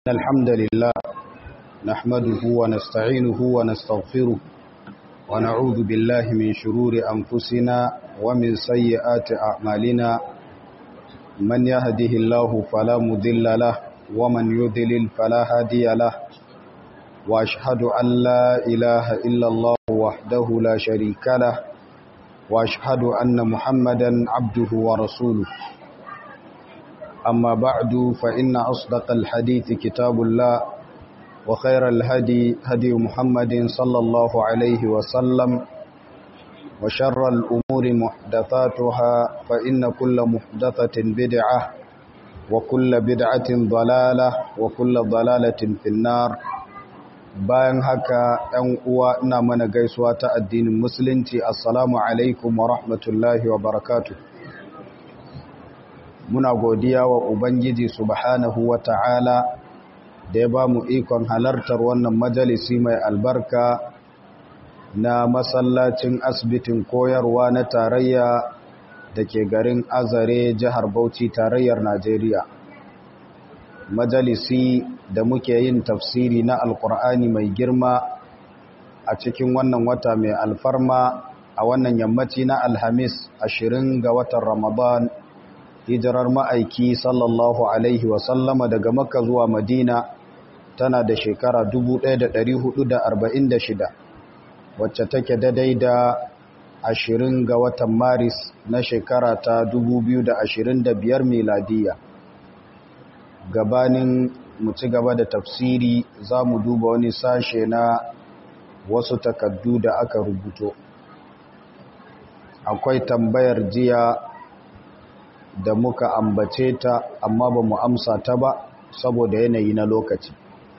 الحمد لله نحمده ونستعينه ونستغفره ونعوذ بالله من شرور أنفسنا ومن سيئات أعمالنا من يهده الله فلا مذل له ومن يذلل فلا هادي له وأشهد أن لا إله إلا الله وحده لا شريك له وأشهد أن محمدا عبده ورسوله أما بعد فإن أصدق الحديث كتاب الله وخير الهدي هدي محمد صلى الله عليه وسلم وشر الأمور محدثاتها فإن كل محدثة بدعة وكل بدعة ضلالة وكل ضلالة في النار bayan haka ‘yan uwa ina mana gaisuwa ta addinin musulunci assalamu alaikum wa rahmatullahi wa barakatuh muna godiya wa Ubangiji subhanahu wa ta'ala da ya ba mu ikon halartar wannan majalisi mai albarka na masallacin asibitin koyarwa na tarayya da ke garin azare jihar Bauchi tarayyar Najeriya. Majalisi da muke yin tafsiri na Alƙur'ani mai girma a cikin wannan wata mai alfarma a wannan yammaci na Alhamis ashirin ga watan Ramadan hijirar ma'aiki sallallahu Alaihi wasallama daga makka zuwa madina tana da shekara 1446 wacce take daidai da 20 ga watan maris na shekara ta 2025 miladiya gabanin mu ci gaba da tafsiri za mu duba wani sashe na wasu takaddu da aka rubuto akwai tambayar jiya da muka ambace ta amma ba mu amsa ta ba saboda yanayi na lokaci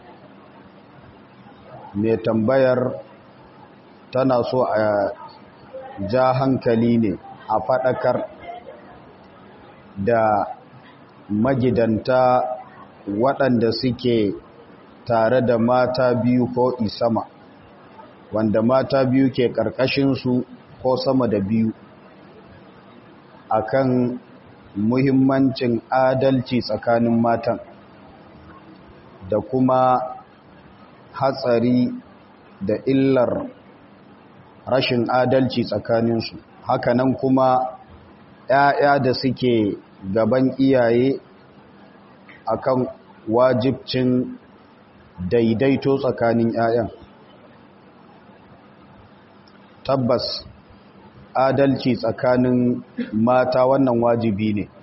mai tambayar tana so a ja hankali ne a faɗakar da magidanta waɗanda suke tare da mata biyu ko isama wanda mata biyu ke ƙarƙashinsu ko sama da biyu akan muhimmancin adalci tsakanin matan da kuma hatsari da illar rashin adalci tsakaninsu hakanan kuma ‘ya'ya da suke gaban iyaye akan wajibcin daidaito tsakanin ‘ya'yan tabbas adalci tsakanin mata wannan wajibi ne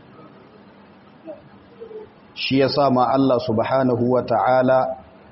shi ya sa ma Allah subhanahu wa ta'ala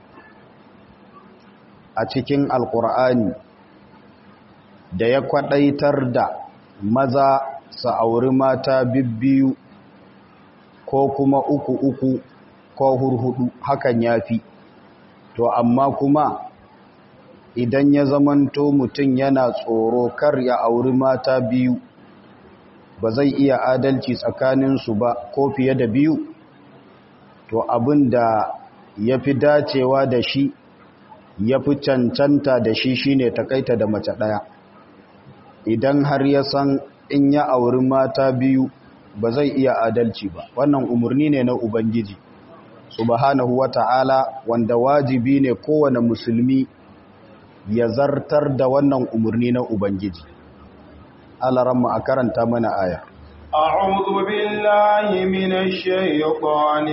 a cikin alƙur'ani da ya kwaɗaitar da maza su auri mata bibbiyu ko kuma uku uku ko hurhudu hakan ya fi to amma kuma idan ya zamanto mutum yana tsoro kar ya auri mata biyu ba zai iya adalci tsakaninsu ba ko fiye da biyu to abin da ya fi dacewa da shi ya fi cancanta da shi shine takaita da mace ɗaya idan har ya san in ya auri mata biyu ba zai iya adalci ba wannan umarni ne na ubangiji subhanahu wata'ala wanda wajibi ne kowane musulmi ya zartar da wannan umarni na Ubangiji. Alaramma a karanta mana aya. أعوذ بالله من الشيطان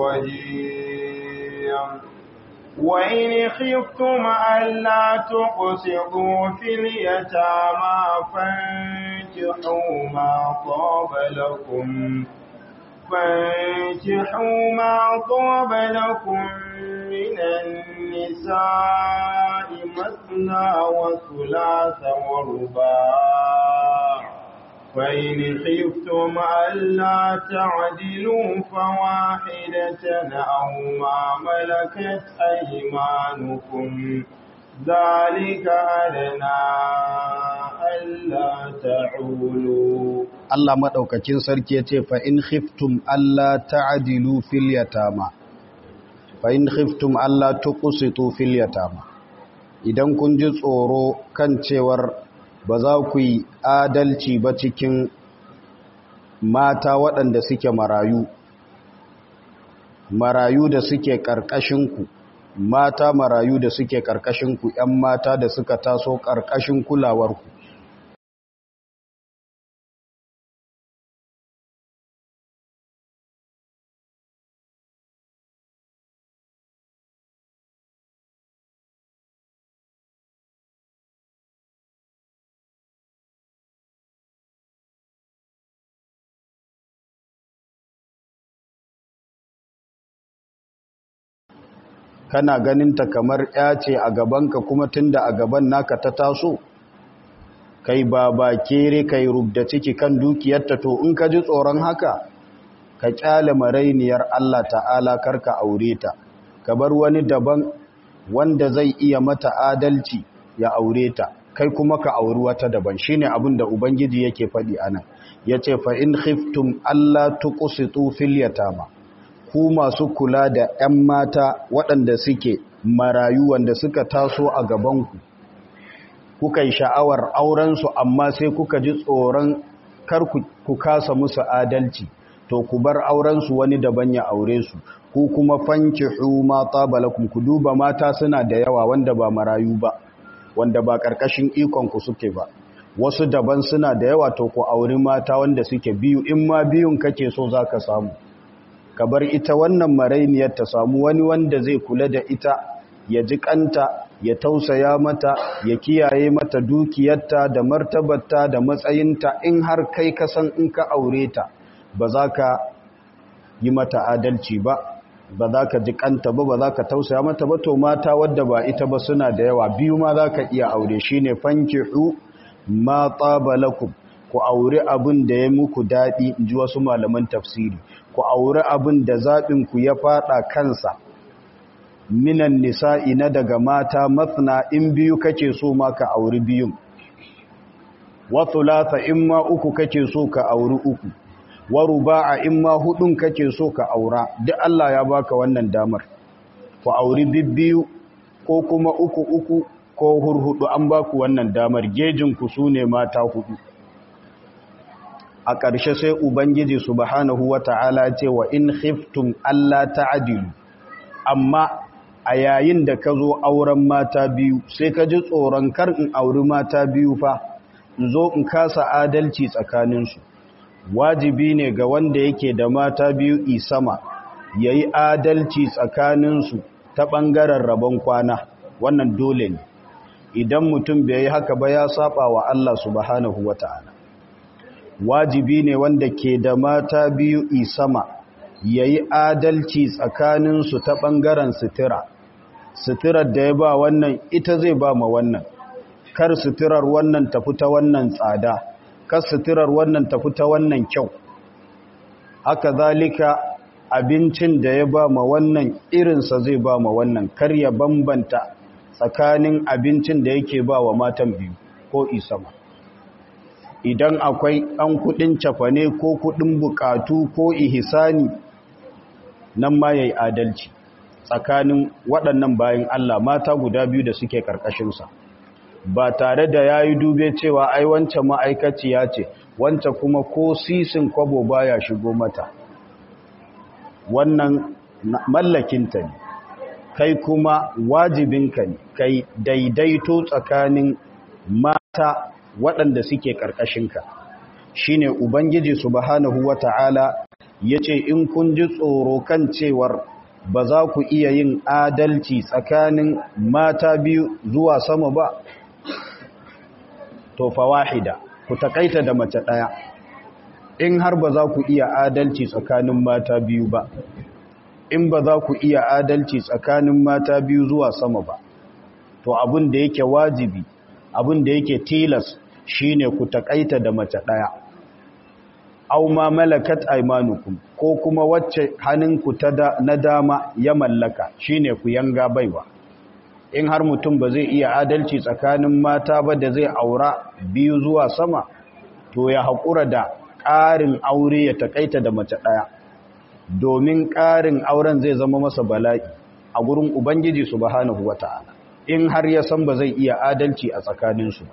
الرجيم وإن خفتم ألا تقسطوا في اليتامى فانكحوا ما طاب لكم فانكحوا ما طاب لكم من النساء مثنى وثلاث ورباع فإن خفتم ألا تعدلوا فواحدة أو ما ملكت أيمانكم ذلك أدنى ألا تعولوا Allah maɗaukakin sarki ya ce fa'in khiftum Allah ta'adilu fil yatama fa'in khiftum Allah tuqsitu fil yatama idan kun ji tsoro kan cewar ba za ku yi adalci ba cikin mata waɗanda suke marayu marayu da suke ƙarƙashinku mata marayu da suke ƙarƙashinku ‘yan mata da suka taso ƙarƙashin kulawarku kana ganinta kamar ya ce a gabanka kuma tunda a gaban naka ta taso kai ba ba kere kai rubda ciki kan dukiyarta to in ka ji tsoron haka ka kyale marainiyar Allah ta'ala karka aure ta ka bar wani daban wanda zai iya mata adalci ya aure ta kai kuma ka auri wata daban shine abin da ubangiji yake faɗi anan yace fa in khiftum alla tuqsitu fil yatama ku masu kula da 'yan mata waɗanda suke marayu wanda suka taso a gabanku kuka yi sha'awar aurensu amma sai kuka ji tsoron kar ku kasa musu adalci to ku bar aurensu wani daban ya aure su ku kuma fanki ma tabalakum ku duba mata suna da yawa wanda ba marayu ba wanda ba ƙarƙashin ikonku suke ba wasu daban suna da yawa to ku auri mata wanda suke biyu in ma biyun kake so za ka samu ka bar ita wannan marainiyar ta samu wani wanda zai kula da ita ya ji kanta ya tausaya mata ya kiyaye mata dukiyarta da martabarta da matsayinta in har kai ka san in ka aure ta ba za ka yi mata adalci ba ba za ka ji kanta ba ba za ka tausaya mata ba to mata wadda ba ita ba suna da yawa biyu ma za ka iya aure shine fankihu ma tsabalakum ku aure abin da ya muku daɗi in ji wasu malaman tafsiri ku aure abin da zaɓinku ya faɗa kansa minan nisa'i na daga mata matsina in biyu kake so ma ka auri biyun wasu lata in ma uku kake so ka auri uku waru ba'a in ma hudun kake so ka aura duk Allah ya baka wannan damar ku auri bibbiyu ko kuma uku uku ko hurhudu an baku wannan damar gejinku su ne mata hudu a ƙarshe sai Ubangiji subhanahu wa ta'ala ce wa in khiftum Allah ta'adilu amma a yayin da ka zo auren mata biyu sai ka ji tsoron kar in auri mata biyu fa in zo in kasa adalci tsakaninsu wajibi ne ga wanda yake da mata biyu isama ya yi adalci tsakaninsu ta ɓangaren rabon kwana wannan dole ne idan mutum bai yi haka ba ya saba wa Allah subhanahu wa ta'ala wajibi ne wanda ke da mata biyu isama ya yi adalci tsakaninsu ta ɓangaren sutura suturar da ya ba wannan ita zai ba ma wannan kar suturar wannan tafi ta wannan tsada kar suturar wannan tafi ta wannan kyau haka zalika abincin da ya ba ma wannan irinsa zai ba ma wannan kar ya bambanta tsakanin abincin da yake ba wa matan biyu ko isama idan akwai ɗan kuɗin cafane ko kuɗin bukatu ko ihisani nan ma ya yi adalci tsakanin waɗannan bayan Allah mata guda biyu da suke ƙarƙashinsa ba tare da ya yi dube cewa ai wancan ma'aikaciya ce wancan kuma ko sisin kwabo baya shigo mata wannan mallakinta ne kai kuma wajibinka ne kai daidaito tsakanin mata waɗanda suke ƙarƙashinka shi ne ubangiji subhanahu wa ta'ala ya ce in kun ji tsoro kan cewar ba za ku iya yin adalci tsakanin mata biyu zuwa sama ba to fa wahida ku takaita da mace ɗaya in har ba za ku iya adalci tsakanin mata biyu ba in ba za ku iya adalci tsakanin mata biyu zuwa sama ba to abin da yake wajibi abin da yake tilas shine ku takaita da mace ɗaya aw ma malakat aymanukum ko kuma wacce hannunku ta na dama ya mallaka shine ku yanga baiwa in har mutum ba zai iya adalci tsakanin mata ba da zai aura biyu zuwa sama to ya haƙura da ƙarin aure ya takaita da mace ɗaya domin ƙarin auren zai zama masa bala'i a gurin ubangiji subhanahu wata'ala in har ya san ba zai iya adalci a tsakaninsu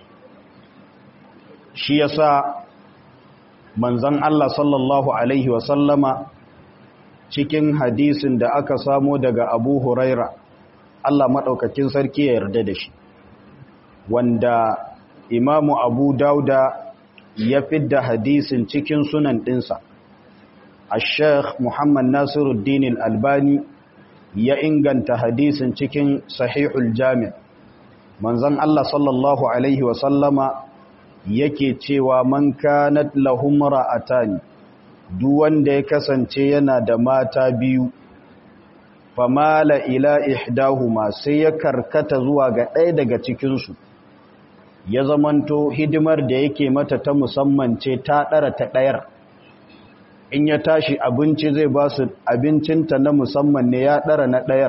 shi yasa manzan Allah sallallahu Alaihi wasallama cikin hadisin da aka samo daga abu huraira Allah maɗaukakin sarki ya yarda da shi wanda imamu abu dauda ya fidda hadisin cikin sunan ɗinsa a sheikh muhammad nasiruddin albani ya inganta hadisin cikin sahihul jami' manzon Allah sallallahu alaihi wasallama yake cewa man kanat lahum ra'atani duk wanda ya kasance yana da mata biyu famala ila ihdahuma sai ya karkata zuwa ga ɗaya daga cikinsu ya zamanto hidimar da yake mata ta musamman ce ta ɗara ta ɗayar in ya tashi abinci zai ba su abincinta na musamman ne ya ɗara na ɗayar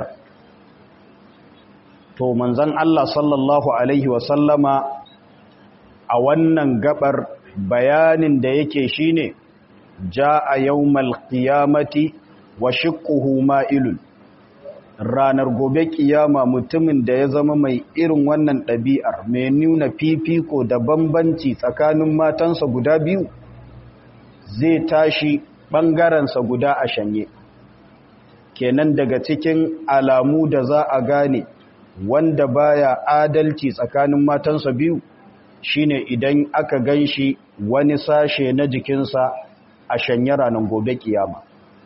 to manzan Allah sallallahu Alaihi wasallama a wannan gabar bayanin da yake shine ja a yawmal qiyamati wa shiqquhu ma'ilun ranar gobe kiyama mutumin da ya zama mai irin wannan ɗabi'ar mai nuna fifiko da bambanci tsakanin matansa guda biyu zai tashi ɓangarensa guda a shanye kenan daga cikin alamu da za a gane wanda baya adalci tsakanin matansa biyu shine idan aka ganshi wani sashe na jikinsa a shanye ranar gobe kiyama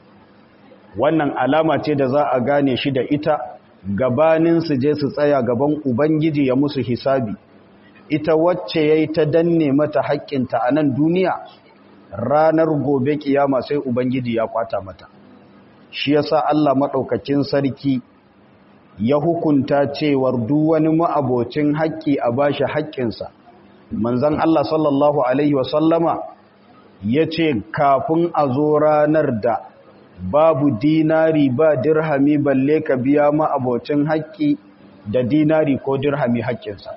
wannan alama ce da za a gane shi da ita gabanin su je su tsaya gaban ubangiji ya musu hisabi ita wacce yayi ta danne mata haƙƙinta a nan duniya ranar gobe kiyama sai ubangiji ya kwata mata shi yasa Allah madaukakin sarki ya hukunta cewar duk wani ma'abocin haƙƙi a bashi haƙƙinsa manzon Allah sallallahu alaihi wasallama yace kafin a zo ranar da babu dinari ba dirhami balle ka biya ma'abocin haƙƙi da dinari ko dirhami haƙƙinsa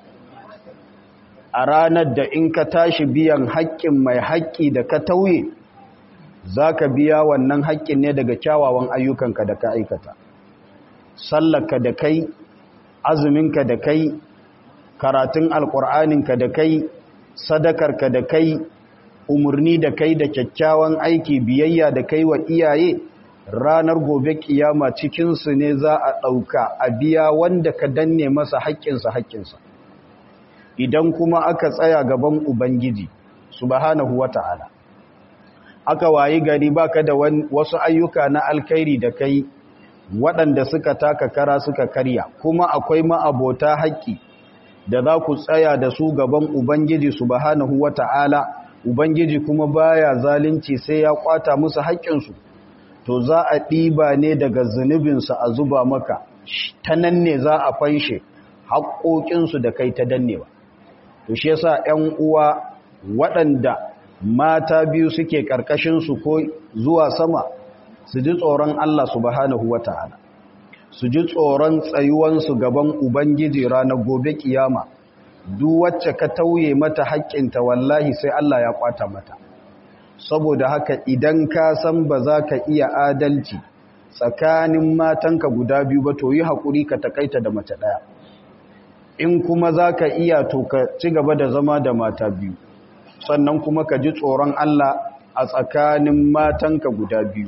a ranar da in ka tashi biyan haƙƙin mai haƙƙi da ka tauye za ka biya wannan haƙƙin ne daga kyawawan ayyukanka da ka aikata sallaka da kai azuminka da kai karatun alƙur'aninka da kai sadakarka da kai umarni da kai da kyakkyawan aiki biyayya da kai wa iyaye ranar gobe kiyama cikinsu ne za a ɗauka a biya wanda ka danne masa haƙƙinsa haƙƙinsa idan kuma aka tsaya gaban ubangiji subhanahu wata'ala aka wayi gari baka da wasu ayyuka na alkhairi da kai waɗanda suka taka kara suka karya kuma akwai ma'abota haƙƙi da za ku tsaya da su gaban ubangiji subhanahu wata'ala ubangiji kuma baya zalunci sai ya kwata musu haƙƙinsu to za a ɗiba ne daga zunubinsu a zuba maka ta nan ne za a fanshe haƙoƙinsu da kai ta dannewa to shi yasa ƴan uwa waɗanda mata biyu suke ƙarƙashinsu ko zuwa sama su ji tsoron Allah subhanahu wata'ala su ji tsoron tsayuwansu gaban ubangiji ranar gobe kiyama duk wacce ka tauye mata haƙƙinta wallahi sai Allah ya kwata mata saboda haka idan ka san ba za ka iya adalci tsakanin matanka guda biyu ba to yi haƙuri ka takaita da mace ɗaya in kuma za ka iya to ka ci gaba da zama da mata biyu sannan kuma ka ji tsoron Allah a tsakanin matanka guda biyu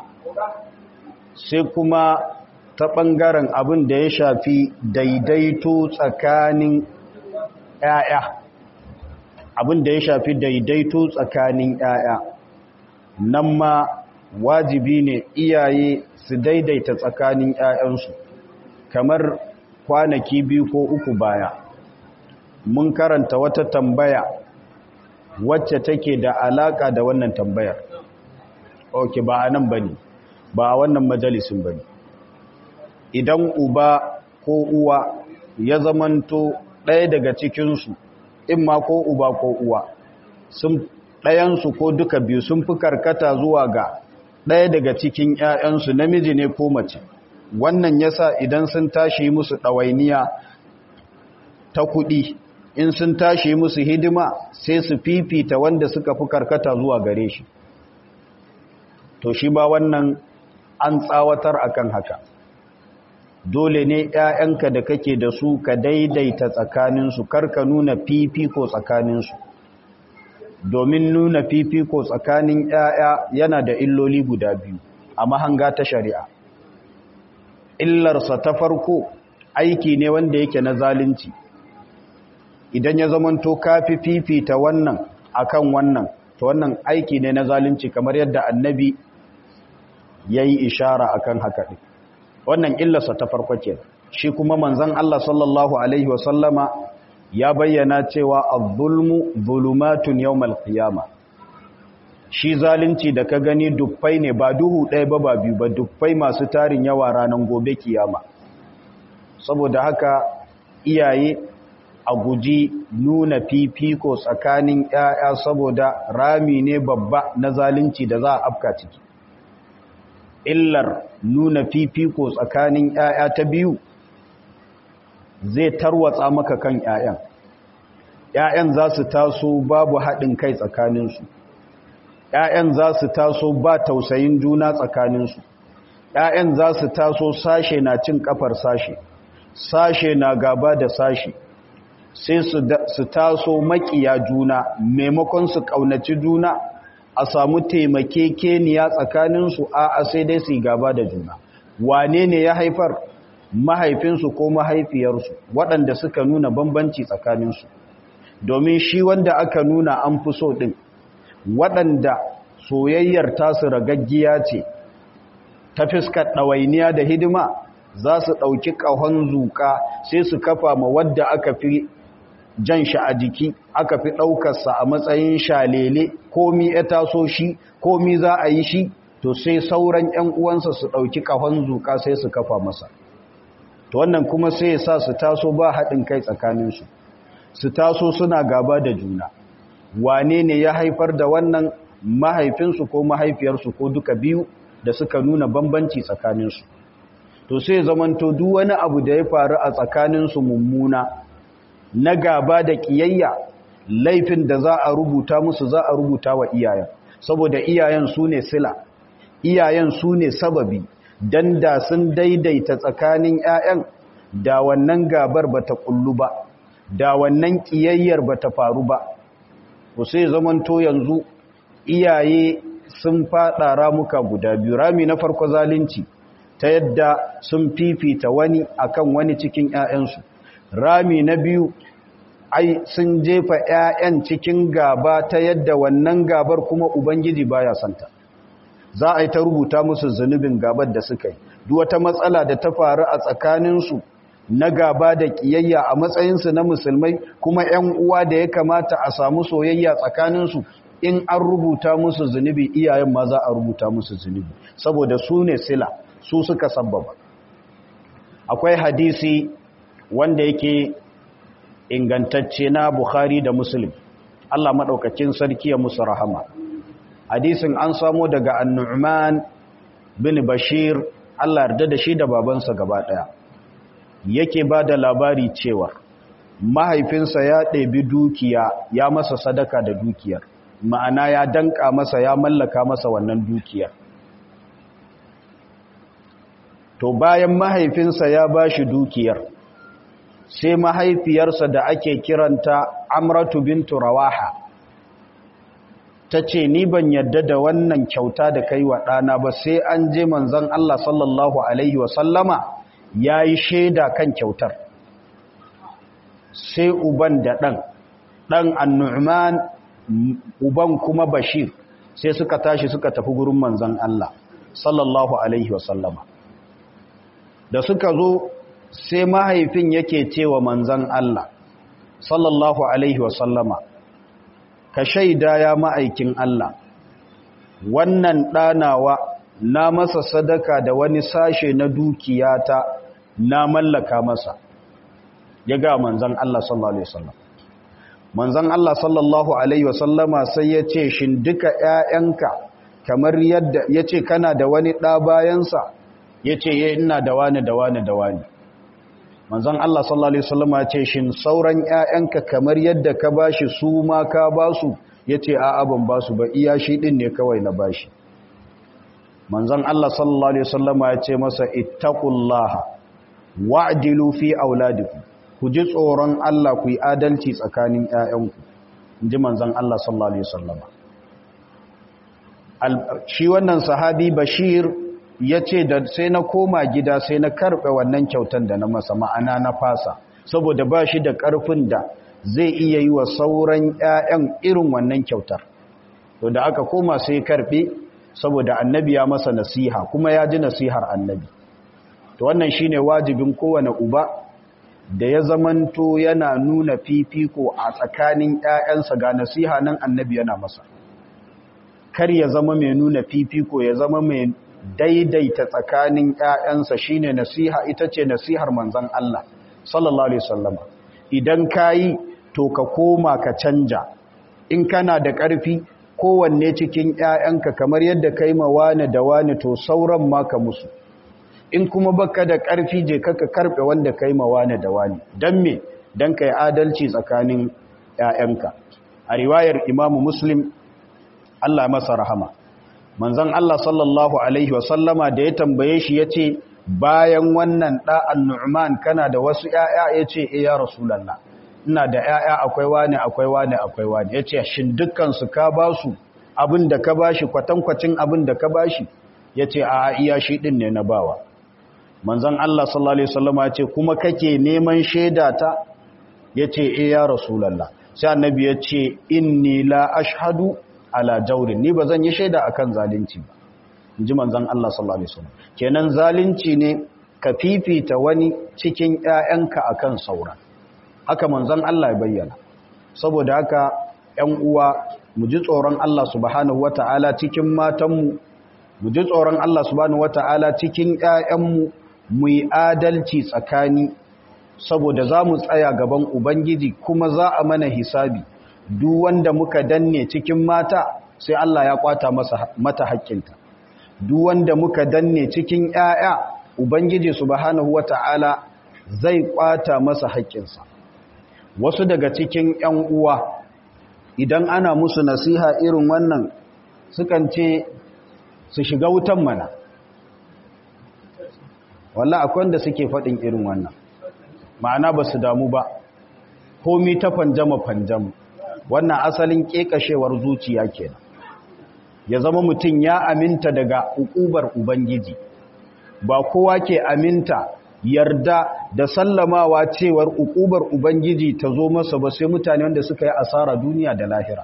sai kuma ta ɓangaren abin da ya shafi daidaito tsakanin ‘ya'ya abin da ya shafi daidaito tsakanin ‘ya'ya nan ma wajibi ne iyaye su daidaita tsakanin ‘ya'yansu kamar kwanaki biyu ko uku baya mun karanta wata tambaya wacce take da alaka da wannan tambayar ok ba a nan ba ne ba a wannan majalisun ba ne idan uba ko uwa ya zamanto ɗaya daga cikinsu in ma ko uba ko uwa sun ɗayansu ko duka biyu sun fi karkata zuwa ga ɗaya daga cikin ‘ya'yansu namiji ne ko mace wannan yasa idan sun tashi musu ɗawainiya ta kuɗi in sun tashi musu hidima sai su fifita wanda suka fi karkata zuwa gare shi to shi ba wannan an tsawatar akan haka dole ne ‘ya'yanka da kake da su ka daidaita tsakaninsu karka nuna fifiko tsakaninsu domin nuna fifiko tsakanin ‘ya'ya yana da illoli guda biyu a mahanga ta shari'a illarsa ta farko aiki ne wanda yake na zalunci idan ya zamanto kafi fifita wannan akan wannan to wannan aiki ne na zalunci kamar yadda annabi ya yi ishara akan haka ɗin wannan illarsa ta farko ke shi kuma manzan Allah sallallahu Alaihi wasallama ya bayyana cewa az-zulmu zulumatun yawmal qiyama shi zalunci da ka gani dufai ne ba duhu ɗaya ba ba biyu ba dufai masu tarin yawa ranar gobe kiyama saboda haka iyaye a guji nuna fifiko tsakanin ‘ya'ya saboda rami ne babba na zalunci da za a afka ciki illar nuna fifiko tsakanin ‘ya'ya ta biyu zai tarwatsa maka kan ‘ya'yan ‘ya'yan za su taso babu haɗin kai tsakaninsu ‘ya'yan za su taso ba tausayin juna tsakaninsu ‘ya'yan za su taso sashe na cin kafar sashe sashe na gaba da sashe sai su taso makiya juna maimakon su ƙaunaci juna a samu taimakekeniya tsakaninsu a sai dai su gaba da juna wane ne ya haifar mahaifinsu ko mahaifiyarsu waɗanda suka nuna bambanci tsakaninsu domin shi wanda aka nuna an fi so ɗin waɗanda soyayyar tasu ragaggiya ce ta fiskar ɗawainiya da hidima za su ɗauki ƙahon zuƙa sai su kafa ma wadda aka fi jan shi a jiki aka fi ɗaukarsa a matsayin shalele komi ya taso shi komi za a yi shi to sai sauran 'yan uwansa su ɗauki ƙahon zuƙa sai su kafa masa to wannan kuma sai ya sa su taso ba haɗin kai tsakaninsu su taso suna gaba da juna wane ne ya haifar da wannan mahaifinsu ko mahaifiyarsu ko duka biyu da suka nuna bambanci tsakaninsu to sai zamanto duk wani abu da ya faru a tsakaninsu mummuna na gaba da ƙiyayya laifin da za a rubuta musu za a rubuta wa iyayen saboda iyayen su ne sila iyayen su ne sababi dan da sun daidaita tsakanin 'ya'yan da wannan gabar ba ta kullu ba da wannan ƙiyayyar ba ta faru ba ku sai zamanto yanzu iyaye sun faɗa ramuka guda biyu rami na farko zalunci ta yadda sun fifita wani akan wani cikin 'ya'yansu rami na biyu ai sun jefa 'ya'yan cikin gaba ta yadda wannan gabar kuma ubangiji baya santa za a yi ta rubuta musu zunubin gabar da suka yi duk wata matsala da ta faru a tsakaninsu na gaba da kiyayya a matsayinsu na musulmai kuma 'yan uwa da ya kamata a samu soyayya tsakaninsu in an rubuta musu zunubi iyayen ma za a rubuta musu zunubi saboda su ne sila su suka sabbaba akwai hadisi wanda yake ingantacce na Bukhari da Muslim Allah madaukakin sarki ya musu rahama hadisin an samo daga An-Nu'man bin Bashir Allah yarda da shi da babansa gaba daya yake bada labari cewa mahaifinsa ya ɗebi dukiya ya masa sadaka da dukiyar ma'ana ya danka masa ya mallaka masa wannan dukiyar to bayan mahaifinsa ya bashi dukiyar sai mahaifiyarsa da ake kiranta amratu bintu rawaha ta ce ni ban yadda da wannan kyauta da kai wa ɗana ba sai an je manzan Allah sallallahu Alaihi wasallama ya yi shaida kan kyautar sai uban da ɗan ɗan annu'man uban kuma bashir sai suka tashi suka tafi gurin manzan Allah sallallahu Alaihi wasallama da suka zo sai mahaifin yake cewa manzan Allah sallallahu alaihi wasallama ka shaida ya ma'aikin Allah wannan ɗanawa na masa sadaka da wani sashe na dukiyata na mallaka masa ya ga manzan Allah sallallahu alaihi wasallam manzan Allah sallallahu alaihi wasallama sai ya ce shin duka ‘ya'yanka kamar yadda ya ce kana da wani ɗa bayansa ya ce ina da wani da wani da wani manzon Allah sallallahu alaihi wasallam ya ce shin sauran ƴaƴanka kamar yadda ka bashi su ma ka basu yace a'a ban basu ba iya shi din ne kawai na bashi manzon Allah sallallahu alaihi wasallam ya ce masa ittaqullaha wa'dilu fi auladikum ku ji tsoron Allah ku yi adalci tsakanin ƴaƴanku inji manzon Allah sallallahu alaihi wasallam shi wannan sahabi Bashir ya ce da sai na koma gida sai na karɓe wannan kyautan da na masa ma'ana na fasa saboda ba shi da ƙarfin da zai iya yi wa sauran 'ya'yan irin wannan kyautar to da aka koma sai karɓe saboda annabi ya masa nasiha kuma ya ji nasihar annabi to wannan shine wajibin kowane uba da ya zamanto yana nuna fifiko a tsakanin 'ya'yansa ga nasiha nan annabi yana masa kar ya zama mai nuna fifiko ya zama mai daidaita tsakanin ‘ya'yansa shi ne nasiha ita ce nasihar manzan Allah, sallallahu Alaihi wasallama. Idan ka yi, to ka koma ka canja, in kana da ƙarfi, kowanne cikin ‘ya'yanka kamar yadda ka yi ma wane da wane to sauran maka musu. In kuma baka da ƙarfi je ka karɓe wanda ka yi ma wane da wane, don me, don ka yi adalci tsakanin ‘ya'yanka. A riwayar Imamu Muslim, Allah masa rahama. manzon Allah sallallahu Alaihi wasallama da ya tambaye shi ya ce bayan wannan ɗa'an nu'man kana da wasu ‘ya'ya ya ce e ya rasulallah ina da ‘ya'ya akwai wane akwai wane akwai wane ya ce shin dukkansu ka ba su abin da ka ba shi kwatankwacin abin da ka ba shi ya ce a iya shi ɗin ne na bawa manzon Allah sallallahu Alaihi wasallama ya ce kuma kake neman shaida ta ya ce e ya rasulallah sai annabi ya ce inni la ashhadu ala jaurin ni ba zan yi shaida akan zalunci ba inji manzon Allah sallallahu alaihi wasallam kenan zalunci ne ka fifita wani cikin ƴaƴanka akan sauran haka manzon Allah ya bayyana saboda haka ƴan uwa mu ji tsoron Allah subhanahu wataala cikin matanmu mu ji tsoron Allah subhanahu wataala cikin ƴaƴanmu mu yi adalci tsakani saboda za mu tsaya gaban ubangiji kuma za a mana hisabi duk wanda muka danne cikin mata sai Allah ya kwata masa mata haƙƙinta duk wanda muka danne cikin ƴaƴa ubangiji subhanahu wata'ala zai kwata masa haƙƙinsa wasu daga cikin ƴan uwa idan ana musu nasiha irin wannan sukan ce su shiga wutan mana wallahi akwai wanda suke faɗin irin wannan ma'ana ba su damu ba komi ta fanjama fanjamu wannan asalin kekashewar zuciya kenan ya zama mutum ya aminta daga ukubar ubangiji ba kowa ke aminta yarda da sallamawa cewar ukubar ubangiji ta zo masa ba sai mutane wanda suka yi asara duniya da lahira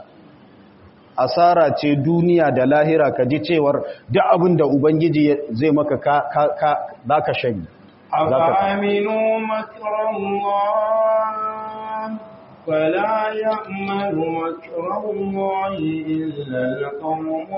asara ce duniya da lahira ka ji cewar duk abin da ubangiji zai maka ka ka za ka shani أفأمنوا مكر الله فلا يأمن مكر الله إلا القوم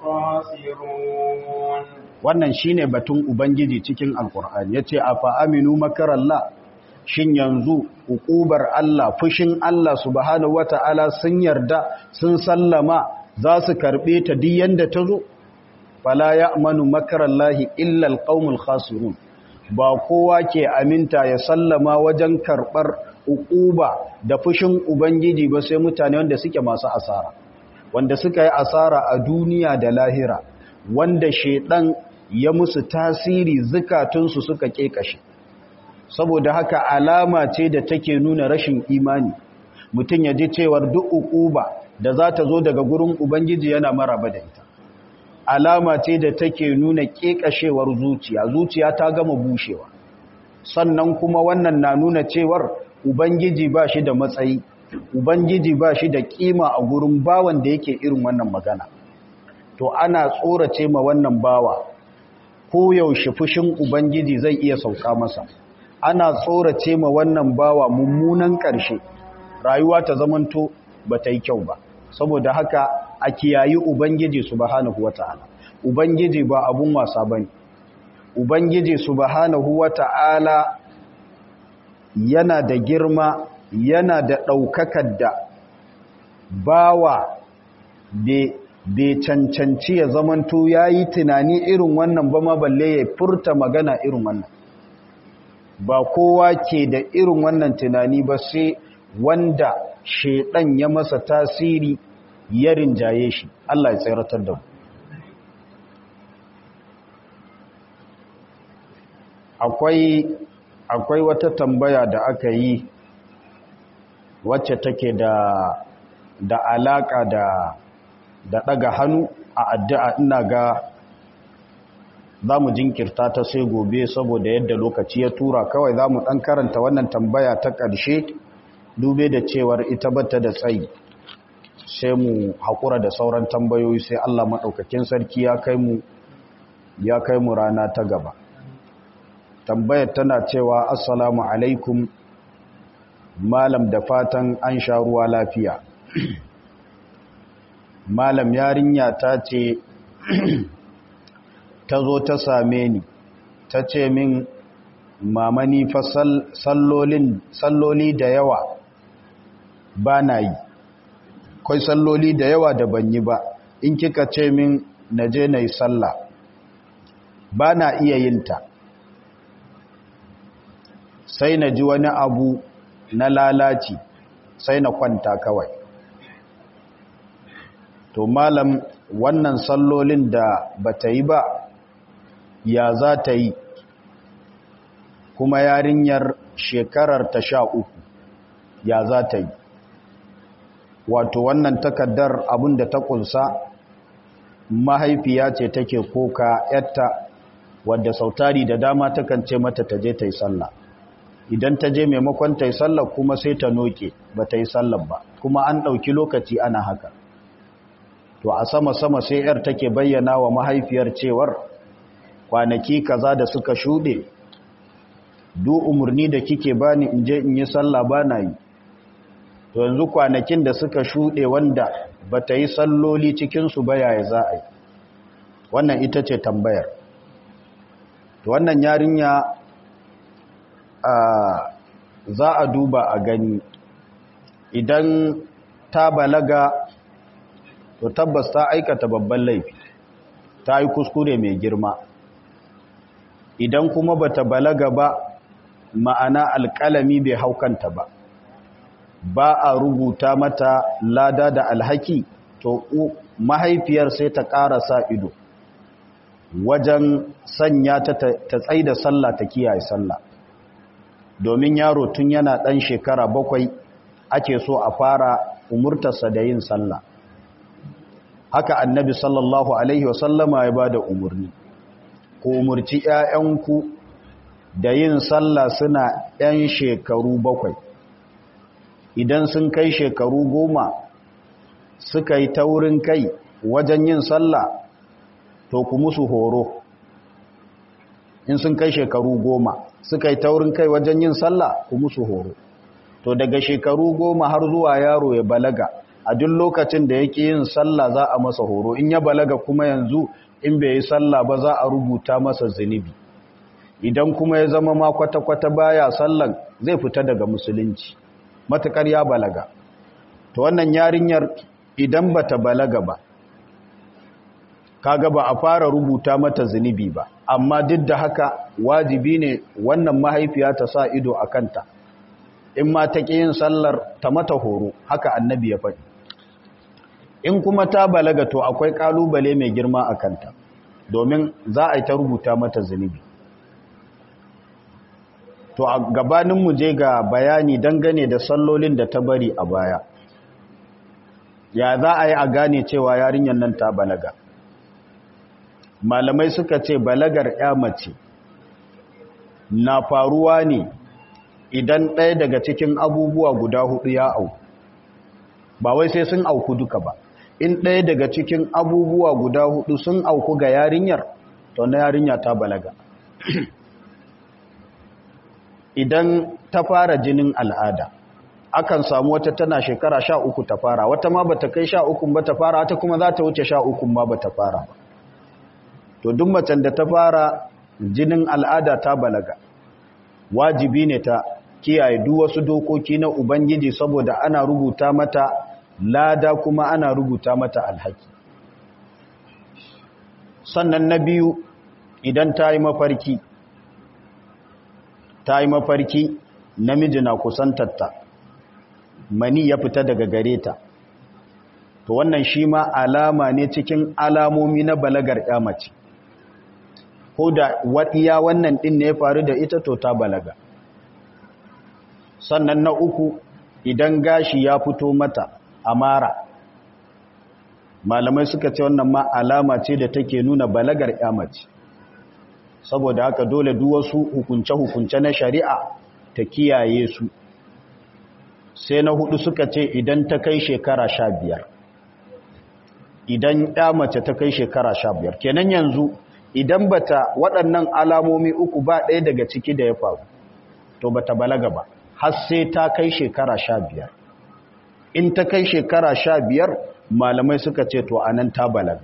الخاسرون wannan shine batun ubangiji cikin alkur'ani yace afa aminu makarallah shin yanzu hukubar Allah fushin Allah subhanahu wataala sun yarda sun sallama za su karbe ta duk yanda ta zo fala ya'manu makarallahi illa alqaumul khasirun ba kowa ke aminta ya sallama wajen karɓar ukuba da fushin Ubangiji ba sai mutane wanda suke masu asara wanda suka yi asara a duniya da lahira wanda shaidan ya musu tasiri zukatunsu suka kekashe saboda haka alama ce da take nuna rashin imani mutum ya ji cewar duk ukuba da za ta zo daga gurin Ubangiji yana maraba da ita alama ce da take nuna kekashewar zuciya zuciya ta gama bushewa sannan kuma wannan na nuna cewar ubangiji ba shi da matsayi ubangiji ba shi da kima a gurin bawan da yake irin wannan magana to ana tsorace ma wannan bawa ko yaushe fushin ubangiji zai iya sauka masa ana tsorace ma wannan bawa mummunan ƙarshe rayuwa ta zamanto ba ta yi kyau ba saboda haka a kiyayi ubangiji subhanahu wata'ala ubangiji ba abun wasa bane ubangiji subhanahu wata'ala yana da girma yana da ɗaukakar da bawa bai cancanci ya zamanto ya yi tunani irin wannan ba ma balle ya furta magana irin wannan ba kowa ke da irin wannan tunani ba sai wanda shaidan ya masa tasiri ya rinjaye shi Allah ya tseratar da mu akwai akwai wata tambaya da aka yi wacce take da da alaka da da daga hannu a addu'a ina ga za mu jinkirta ta sai gobe saboda yadda lokaci ya tura kawai za mu ɗan karanta wannan tambaya ta ƙarshe dube da cewar ita bata da tsayi sai mu haƙura da sauran tambayoyi sai Allah maɗaukakin sarki ya kai mu ya kai mu rana ta gaba tambayar tana cewa assalamu alaikum malam da fatan an sha ruwa lafiya malam yarinya ta ce ta zo ta same ni ta ce min mamani fa salloli da yawa ba na yi kwai salloli da yawa da ban yi ba in kika ce min na je na yi sallah ba na iya yinta sai na ji wani abu na lalaci sai na kwanta kawai to malam wannan sallolin da ba ta yi ba ya za ta yi kuma yarinyar shekarar ta sha uku ya za ta yi wato wannan takaddar abin da ta kunsa mahaifiya ce take koka yatta wadda sautari da dama takan ce mata ta je ta yi sallah idan ta je maimakon ta yi sallah kuma sai ta noke ba ta yi sallah ba kuma an ɗauki lokaci ana haka to a sama-sama sai yar take bayyana wa mahaifiyar cewar kwanaki kaza da suka shuɗe du umarni da kike bani in je in yi sallah ba na yi to yanzu kwanakin da suka shuɗe wanda ba ta yi salloli cikinsu ba yaya za a yi wannan ita ce tambayar to wannan yarinya a za a duba a gani idan ta balaga to tabbas ta aikata babban laifi ta yi kuskure mai girma idan kuma bata balaga ba ma'ana alƙalami bai haukanta ba ba a rubuta mata lada da alhaki to mahaifiyar sai ta ƙara sa ido wajen sanya ta ta tsaye da sallah ta kiyaye sallah domin yaro tun yana ɗan shekara bakwai ake so a fara umurtarsa da yin sallah haka annabi sallallahu alaihi wasallama ya ba da umarni ku umurci ‘ya'yanku da yin sallah suna ‘yan shekaru bakwai idan sun kai shekaru goma suka yi taurin kai wajen yin sallah to ku musu horo in sun kai shekaru goma suka yi taurin kai wajen yin sallah ku musu horo to daga shekaru goma har zuwa yaro ya balaga a duk lokacin da yake yin sallah za a masa horo in ya balaga kuma yanzu in bai yi sallah ba za a rubuta masa zunubi idan kuma ya zama ma kwata-kwata baya sallan zai fita daga musulunci matukar ya balaga to wannan yarinyar idan bata balaga ba kaga ba a fara rubuta mata zunubi ba amma duk da haka wajibi ne wannan mahaifiya ta sa ido a kanta in ma ta ƙi yin sallar ta mata horo haka annabi ya faɗi in kuma ta balaga to akwai ƙalubale mai girma a kanta domin za a yi ta rubuta mata zunubi to a gabaninmu je ga bayani dangane da sallolin da ta bari a baya ya za a yi a gane cewa yarinyar nan ta balaga malamai suka ce balagar ya mace na faruwa ne idan ɗaya daga cikin abubuwa guda hudu ya auku ba wai sai sun auku duka ba in ɗaya daga cikin abubuwa guda hudu sun auku ga yarinyar to na yarinya ta balaga idan ta fara jinin al'ada akan samu wata tana shekara sha uku ta fara wata ma bata kai sha uku ba ta fara wata kuma za ta wuce sha uku ma bata fara ba to duk macen da ta fara jinin al'ada ta balaga wajibi ne ta kiyaye duk wasu dokoki na ubangiji saboda ana rubuta mata lada kuma ana rubuta mata alhaki sannan na biyu idan ta yi mafarki ta yi mafarki namiji na kusantarta mani ya fita daga gare ta to wannan shi ma alama ne cikin alamomi na balagar mace ko da waɗiya wannan ɗin ne ya faru da ita to ta balaga sannan na uku idan gashi ya fito mata a mara malamai suka ce wannan ma alama ce da take nuna balagar mace saboda haka dole duk wasu hukunce-hukunce na shari'a ta kiyaye su sai na hudu suka ce idan ta kai shekara sha biyar idan ya mace ta kai shekara sha biyar kenan yanzu idan bata waɗannan alamomi uku ba ɗaya daga ciki da ya faru to bata balaga ba har sai ta kai shekara sha biyar in ta kai shekara sha biyar malamai suka ce to anan ta balaga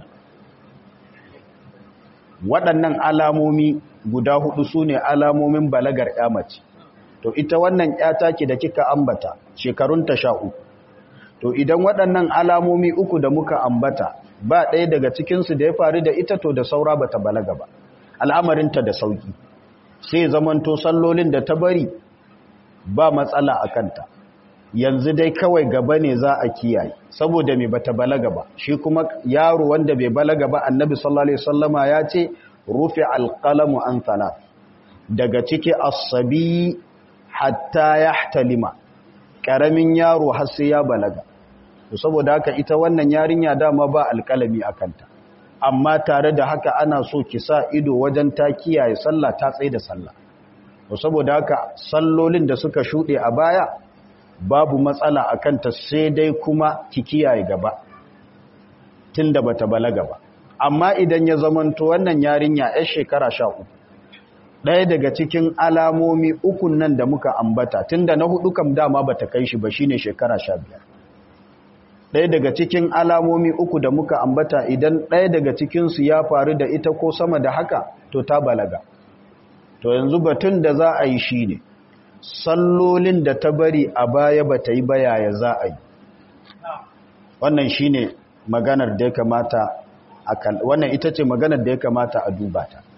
waɗannan alamomi guda hudu su ne alamomin balagar ya mace to ita wannan ya take da kika ambata shekarunta sha uku to idan waɗannan alamomi uku da muka ambata ba ɗaya daga cikinsu da ya faru da ita to da saura ba ta balaga ba al'amarinta da sauki sai zamanto sallolin da ta bari ba matsala a kanta yanzu dai kawai gaba ne za a kiyaye saboda mai bata balaga ba shi kuma yaro wanda bai balaga ba annabi sallallahu alaihi wasallama ya ce rufi alqalamu an thalath daga ciki as-sabi hatta yahtalima karamin yaro har sai ya balaga to saboda haka ita wannan yarinya dama ba alkalami akanta amma tare da haka ana so ki sa ido wajen ta kiyaye sallah ta tsaye da sallah to saboda haka sallolin da suka shude a baya babu matsala a kanta sai dai kuma ki kiyaye gaba tunda bata balaga ba amma idan ya zamanto wannan yarinya yar shekara sha uku ɗaya daga cikin alamomi ukun nan da muka ambata tunda na hudu kam dama bata kai shi ba shine shekara sha biyar ɗaya daga cikin alamomi uku da muka ambata idan ɗaya daga cikinsu ya faru da ita ko sama da haka to ta balaga to yanzu batun da za a yi shi ne sallolin da ta bari a baya ba ta yi bayaya za a yi wannan shi ne maganar da ya kamata a wannan ita ce maganar da ya kamata a duba ta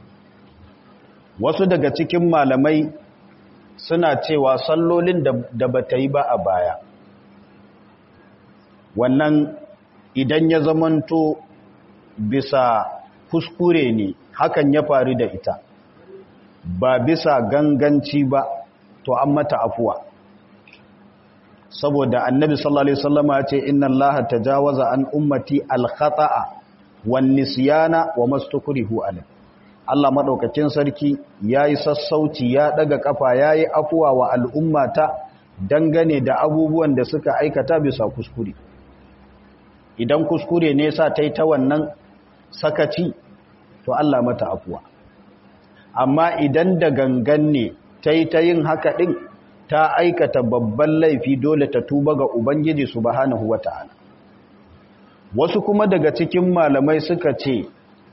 wasu daga cikin malamai suna cewa sallolin da ba ta yi ba a baya wannan idan ya zamanto bisa kuskure ne hakan ya faru da ita ba bisa ganganci ba to an mata afuwa saboda annabi sallallahu alaihi wasallam ya ce inna allaha tajawaza an ummati al-khata'a wan nisyana wa mastukrihu alayh Allah madaukakin sarki yayi sassauci ya daga kafa yayi afuwa wa al'ummata dangane da abubuwan da suka aikata bisa kuskure idan kuskure ne sa tai ta wannan sakaci to Allah mata afuwa amma idan da gangan ne tai ta yin haka din ta aikata babban laifi dole ta tuba ga ubangiji subhanahu wata'ala wasu kuma daga cikin malamai suka ce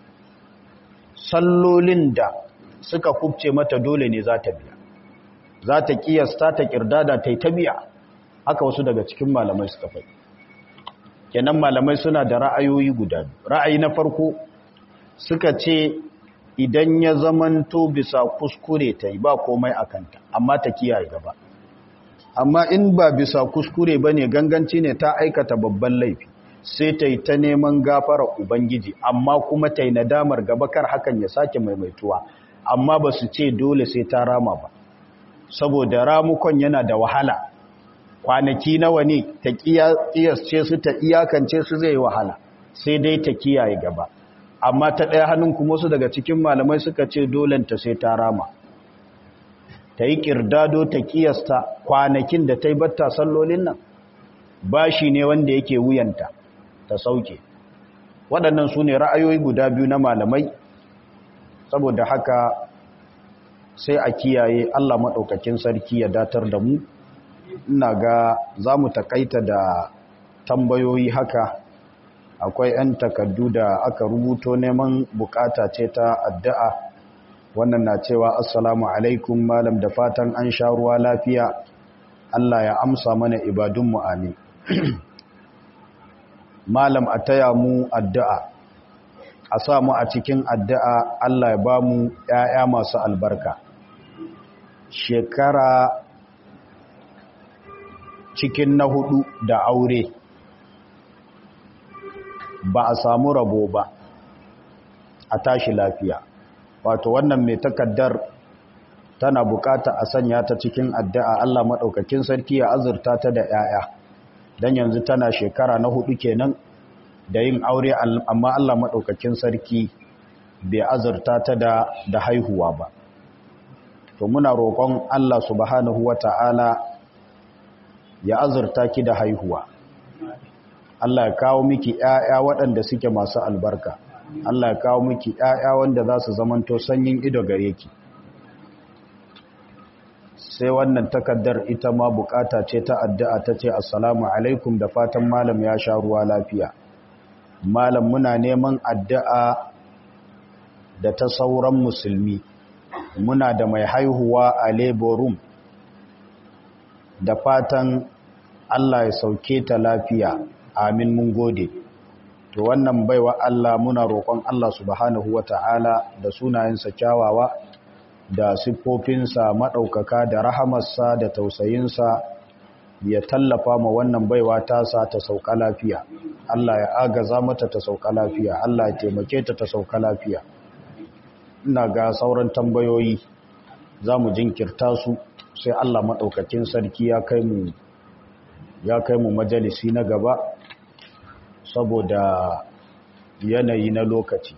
sallolin da suka kubce mata dole ne za ta biya za ta kiyasta ta kirdada ta yi ta biya haka wasu daga cikin malamai suka fai kenan malamai suna da ra'ayoyi guda ra'ayi na farko suka ce idan ya zamanto bisa kuskure ta yi ba komai a kanta amma ta kiyaye gaba amma in ba bisa kuskure ba ne ganganci ne ta aikata babban laifi sai ta yi ta neman gafara ubangiji amma kuma ta yi nadamar gaba kar hakan ya sake maimaituwa amma ba su ce dole sai ta rama ba saboda ramukon yana da wahala kwanaki nawa ne ta kiyasce su ta iyakance su zai wahala sai dai ta kiyaye gaba amma ta ɗaya hannun kuma su daga cikin malamai suka ce dolenta sai ta rama ta yi ƙirdado ta kiyasta kwanakin da ta yi batta sallolin nan bashi ne wanda yake wuyanta ta sauke waɗannan su ne ra'ayoyi guda biyu na malamai saboda haka sai a kiyaye Allah maɗaukakin sarki ya datar da mu ina ga za mu takaita da tambayoyi haka akwai 'yan takardu da aka rubuto neman bukata ce ta addu'a wannan na cewa assalamu alaikum malam da fatan an sha ruwa lafiya Allah ya amsa mana ibadunmu amin malam a taya mu addu'a a sa mu a cikin addu'a Allah ya ba mu ‘ya'ya masu albarka shekara cikin na hudu da aure ba a samu rabo ba a tashi lafiya wato wannan mai takaddar tana bukata a sanya ta cikin addu'a Allah maɗaukakin sarki ya azurta ta da ‘ya'ya don yanzu tana shekara na hudu kenan da yin aure amma Allah maɗaukakin sarki bai azurta ta da, da haihuwa ba to muna roƙon Allah subhanahu wa ta'ala ya azurta ki da haihuwa Allah ya kawo miki ‘ya'ya waɗanda suke masu albarka Allah ya kawo miki ‘ya'ya wanda za su zamanto sanyin ido gare ki sai wannan takaddar ita ma bukata ce ta addu'a ta ce assalamu alaikum da fatan malam ya sha ruwa lafiya malam muna neman addu'a da ta sauran musulmi muna da mai haihuwa a labor room da fatan Allah ya sauke ta lafiya amin mun gode to wannan baiwa Allah muna roƙon Allah subhanahu wata'ala da sunayensa kyawawa da siffofinsa maɗaukaka da rahamarsa da tausayinsa ya tallafa ma wannan baiwa tasa ta sauka lafiya Allah ya agaza mata ta sauka lafiya Allah ya taimake ta ta sauka lafiya ina ga sauran tambayoyi za mu jinkirta su sai Allah maɗaukakin sarki ya kai mu ya kai mu majalisi na gaba saboda yanayi na lokaci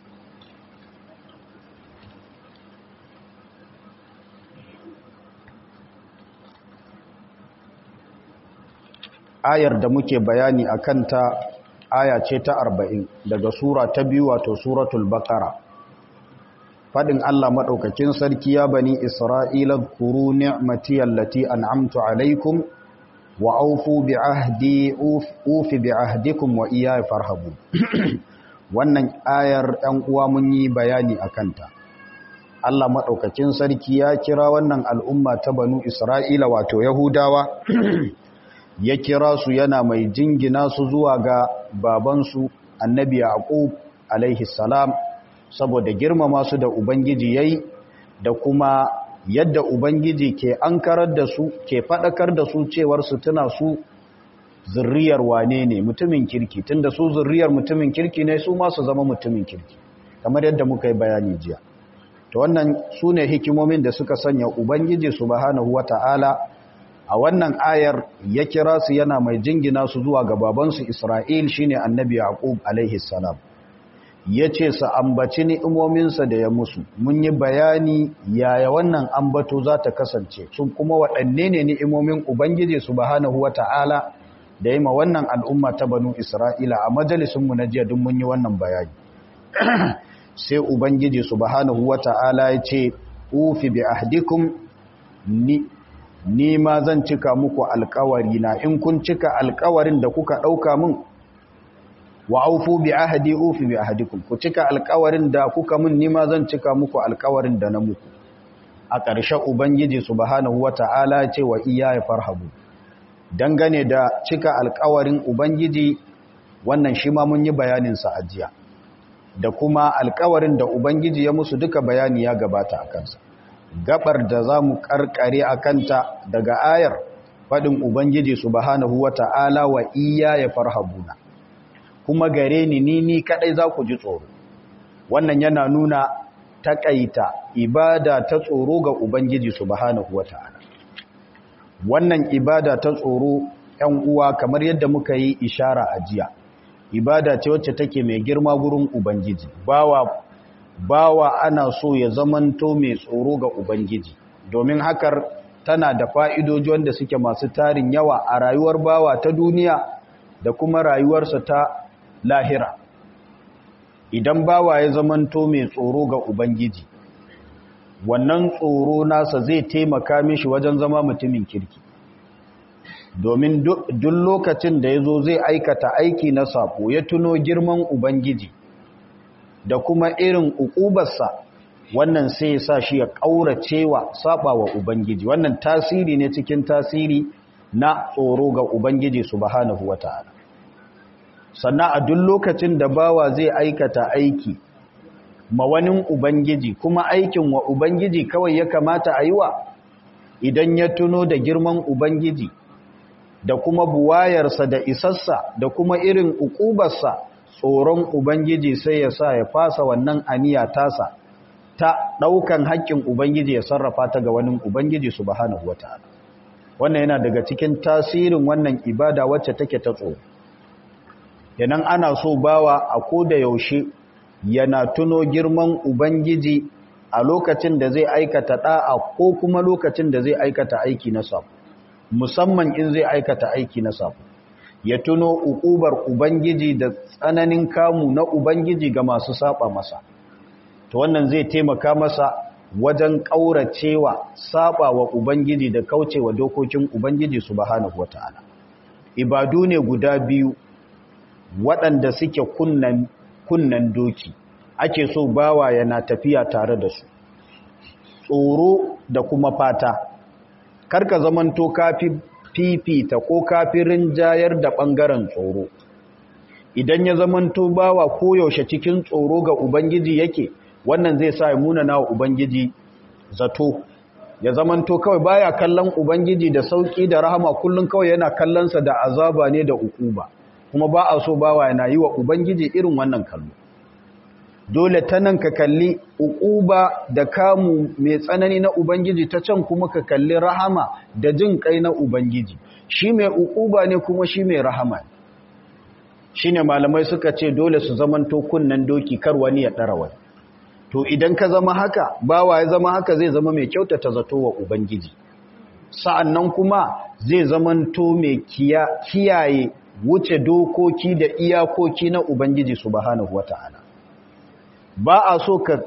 ayar da muke bayani a kanta aya ce ta arba'in daga sura ta biyu wato suratul baqara fadin Allah madaukakin sarki ya bani isra'ila kuru ni'mati allati an'amtu alaikum wa aufu bi ahdi ufi bi ahdikum wa iyaya farhabu wannan ayar ɗan uwa mun yi bayani a kanta Allah madaukakin sarki ya kira wannan al'umma ta banu isra'ila wato yahudawa ya kira su yana mai jingina su zuwa ga babansu annabi yaqub alaihi salam saboda girmama su da ubangiji yayi da kuma yadda ubangiji ke ankarar da su ke fadakar da su cewar su tuna su zurriyar wane ne mutumin kirki tunda su zurriyar mutumin kirki ne su ma su zama mutumin kirki kamar yadda muka yi bayani jiya to wannan su ne hikimomin da suka sanya ubangiji subhanahu wata'ala a wannan ayar ya kira su yana mai jingina su zuwa ga babansu Isra'il shine annabi Yaqub alaihi salam yace sa ambaci ni'imominsa da ya musu mun yi bayani yaya wannan ambato za ta kasance sun kuma waɗanne ne ni'imomin ubangiji subhanahu wata'ala da yi ma wannan al'umma ta banu Isra'ila a majalisunmu na jiya duk mun yi wannan bayani sai ubangiji subhanahu wata'ala ya ce ufi bi ahdikum ni ni ma zan cika muku alkawari na in kun cika alkawarin da kuka ɗauka min wa aufu bi ahadi ufi bi ahadikum ku cika alkawarin da kuka min ni ma zan cika muku alkawarin da na muku a ƙarshe ubangiji subhanahu wata'ala ce wa iya ya farhabu dangane da cika alkawarin ubangiji wannan shi ma mun yi bayanin sa ajiya da kuma alkawarin da ubangiji ya musu duka bayani ya gabata a kansa gabar da za mu karkare a kanta daga ayar faɗin Ubangiji subhanahu wa ta'ala wa iya ya farhabuna kuma gare ni ni ni kaɗai za ku ji tsoro wannan yana nuna taƙaita ibada ta tsoro ga Ubangiji subhanahu wa ta'ala wannan ibada ta tsoro ‘yan uwa kamar yadda muka yi ishara a jiya ibada ce wacce take mai girma gurin Ubangiji bawa bawa ana so ya zamanto mai tsoro ga Ubangiji domin hakar tana da fa'idoji wanda suke masu tarin yawa a rayuwar bawa ta duniya da kuma rayuwarsa ta lahira idan bawa ya zamanto mai tsoro ga Ubangiji wannan tsoro nasa zai taimaka mishi wajen zama mutumin kirki domin duk lokacin da ya zo zai aikata aiki na sako ya tuno girman Ubangiji da kuma irin ukubarsa wannan sai ya sa shi ya ƙauracewa saba wa Ubangiji wannan tasiri ne cikin tasiri na tsoro ga Ubangiji subhanahu wata'ala sannan a duk lokacin da bawa zai aikata aiki mawanin Ubangiji kuma aikin wa Ubangiji kawai ya kamata a yi wa idan ya tuno da girman Ubangiji da kuma buwayarsa da isassa da kuma irin ukubarsa tsoron Ubangiji sai ya sa ya fasa wannan aniya tasa ta ɗaukan haƙƙin Ubangiji ya sarrafa ta ga wani Ubangiji subhanahu wata'ala wannan yana daga cikin tasirin wannan ibada wacce take ta tsoro yanan ana so bawa a ko da yaushe yana tuno girman ubangiji a lokacin da zai aikata da'a ko kuma lokacin da zai aikata aiki na sabo musamman in zai aikata aiki na sabo ya tuno ukubar ubangiji da tsananin kamu na ubangiji ga masu saba masa to wannan zai taimaka masa wajen kauracewa saba wa ubangiji da kaucewa dokokin ubangiji subhanahu wataala ibadu ne guda biyu waɗanda suke kunnan kunnan doki ake so bawa yana tafiya tare da su tsoro da kuma fata karka zamanto kafi fifita ko kafirin jayar da ɓangaren tsoro idan ya zamanto bawa koyaushe cikin tsoro ga ubangiji yake wannan zai sa ya munana wa ubangiji zato ya zamanto kawai baya kallon ubangiji da sauki da rahama kullum kawai yana kallonsa da azaba ne da ukuba kuma ba a so bawa yana yi wa ubangiji irin wannan kallo dole ta nan ka kalli ukuba da kamu mai tsanani na ubangiji ta can kuma ka kalli rahama da jin kai na ubangiji shi mai ukuba ne kuma shi mai rahama shi ne malamai suka ce dole su zamanto kunnen doki kar wani ya ɗara wani to idan ka zama haka bawa ya zama haka zai zama mai kyautata zato wa ubangiji sa'annan kuma zai zamanto mai kiyaye wuce dokoki da iyakoki na ubangiji subhanahu wata'ala ba a so ka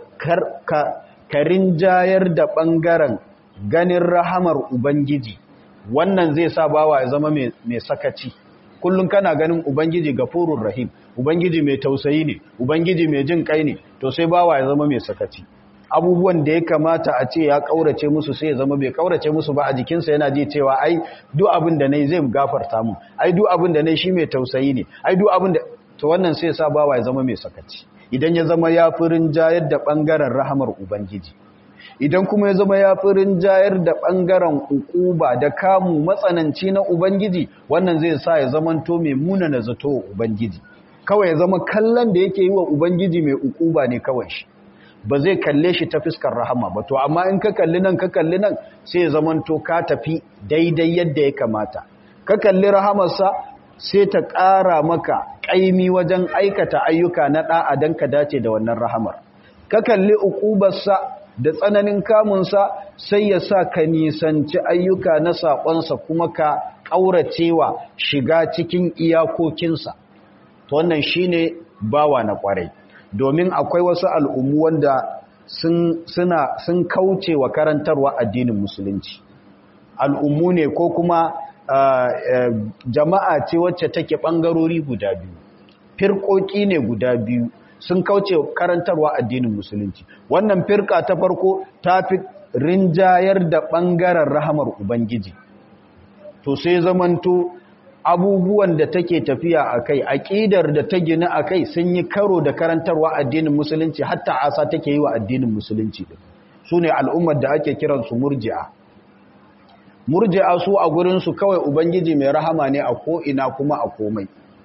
karin jayar da ɓangaren ganin rahamar ubangiji wannan zai sa bawa ya zama mai sakaci kullum kana ganin ubangiji gafurur rahim ubangiji mai tausayi ne ubangiji mai jin kai ne to sai bawa ya zama mai sakaci abubuwan da ya kamata a ce ya kaurace musu sai ya zama bai kaurace musu ba a jikinsa yana ji cewa ai duk abin da nayi zai gafarta mu ai duk abin da nayi shi mai tausayi ne ai duk abin da to wannan sai ya sa bawa ya zama mai sakaci idan ya zama ya furin jayar da bangaren rahamar ubangiji idan kuma ya zama ya furin jayar da bangaren ukuba da kamu matsananci na ubangiji wannan zai sa ya zamanto mai munana zato ubangiji kawai ya zama kallon da yake yi wa ubangiji mai ukuba ne kawai shi ba zai kalle shi ta fiskar rahama ba to amma in ka kalli nan ka kalli nan sai ya zamanto ka tafi daidai yadda ya kamata ka kalli rahamarsa sai ta ƙara maka ƙaimi wajen aikata ayyuka na ɗa'a don ka dace da wannan rahamar ka kalli ukubarsa da tsananin kamunsa sai ya sa ka nisanci ayyuka na saƙonsa kuma ka ƙauracewa shiga cikin iyakokinsa to wannan shine bawa na ƙwarai domin akwai wasu al'ummu wanda sun suna sun kauce wa karantarwa addinin musulunci al'ummu ne ko kuma jama'a ce wacce take ɓangarori guda biyu firƙoƙi ne guda biyu sun kauce karantarwa addinin musulunci wannan firka ta farko ta fi rinjayar da ɓangaren rahamar ubangiji to sai zamanto abubuwan da take tafiya a kai aƙidar da ta gina a kai sun yi karo da karantarwa addinin musulunci hatta asa take yi wa addinin musulunci su ne al'ummar da ake kiransu murji'a murji'a su a gurinsu kawai ubangiji mai rahama ne a ko'ina kuma a komai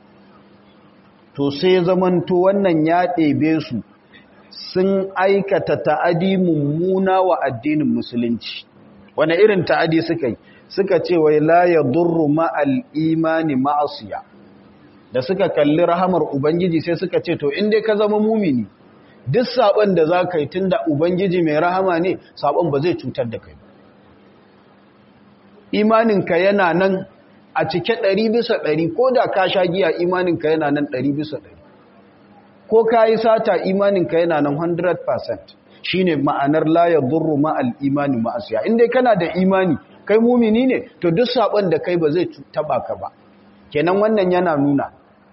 to sai zamanto wannan ya ɗebe su sun aikata ta'adi mummuna wa addinin musulunci wane irin ta'adi suka yi suka ce wai la ya durru ma'al imani ma'asiya da suka kalli rahamar ubangiji sai suka ce to inda ka zama mumini duk saɓon da za ka yi tun da ubangiji mai rahama ne saɓon ba zai cutar da kai imaninka yana nan a cike ɗari bisa ɗari ko da ka sha giya imaninka yana nan ɗari bisa ɗari ko ka yi sata imaninka yana nan 100% shi ne ma'anar layar durru ma'al imani ma'asiya inda kana da imani kai mumini ne to duk saɓon da kai ba zai taɓa ka ba kenan wannan yana nuna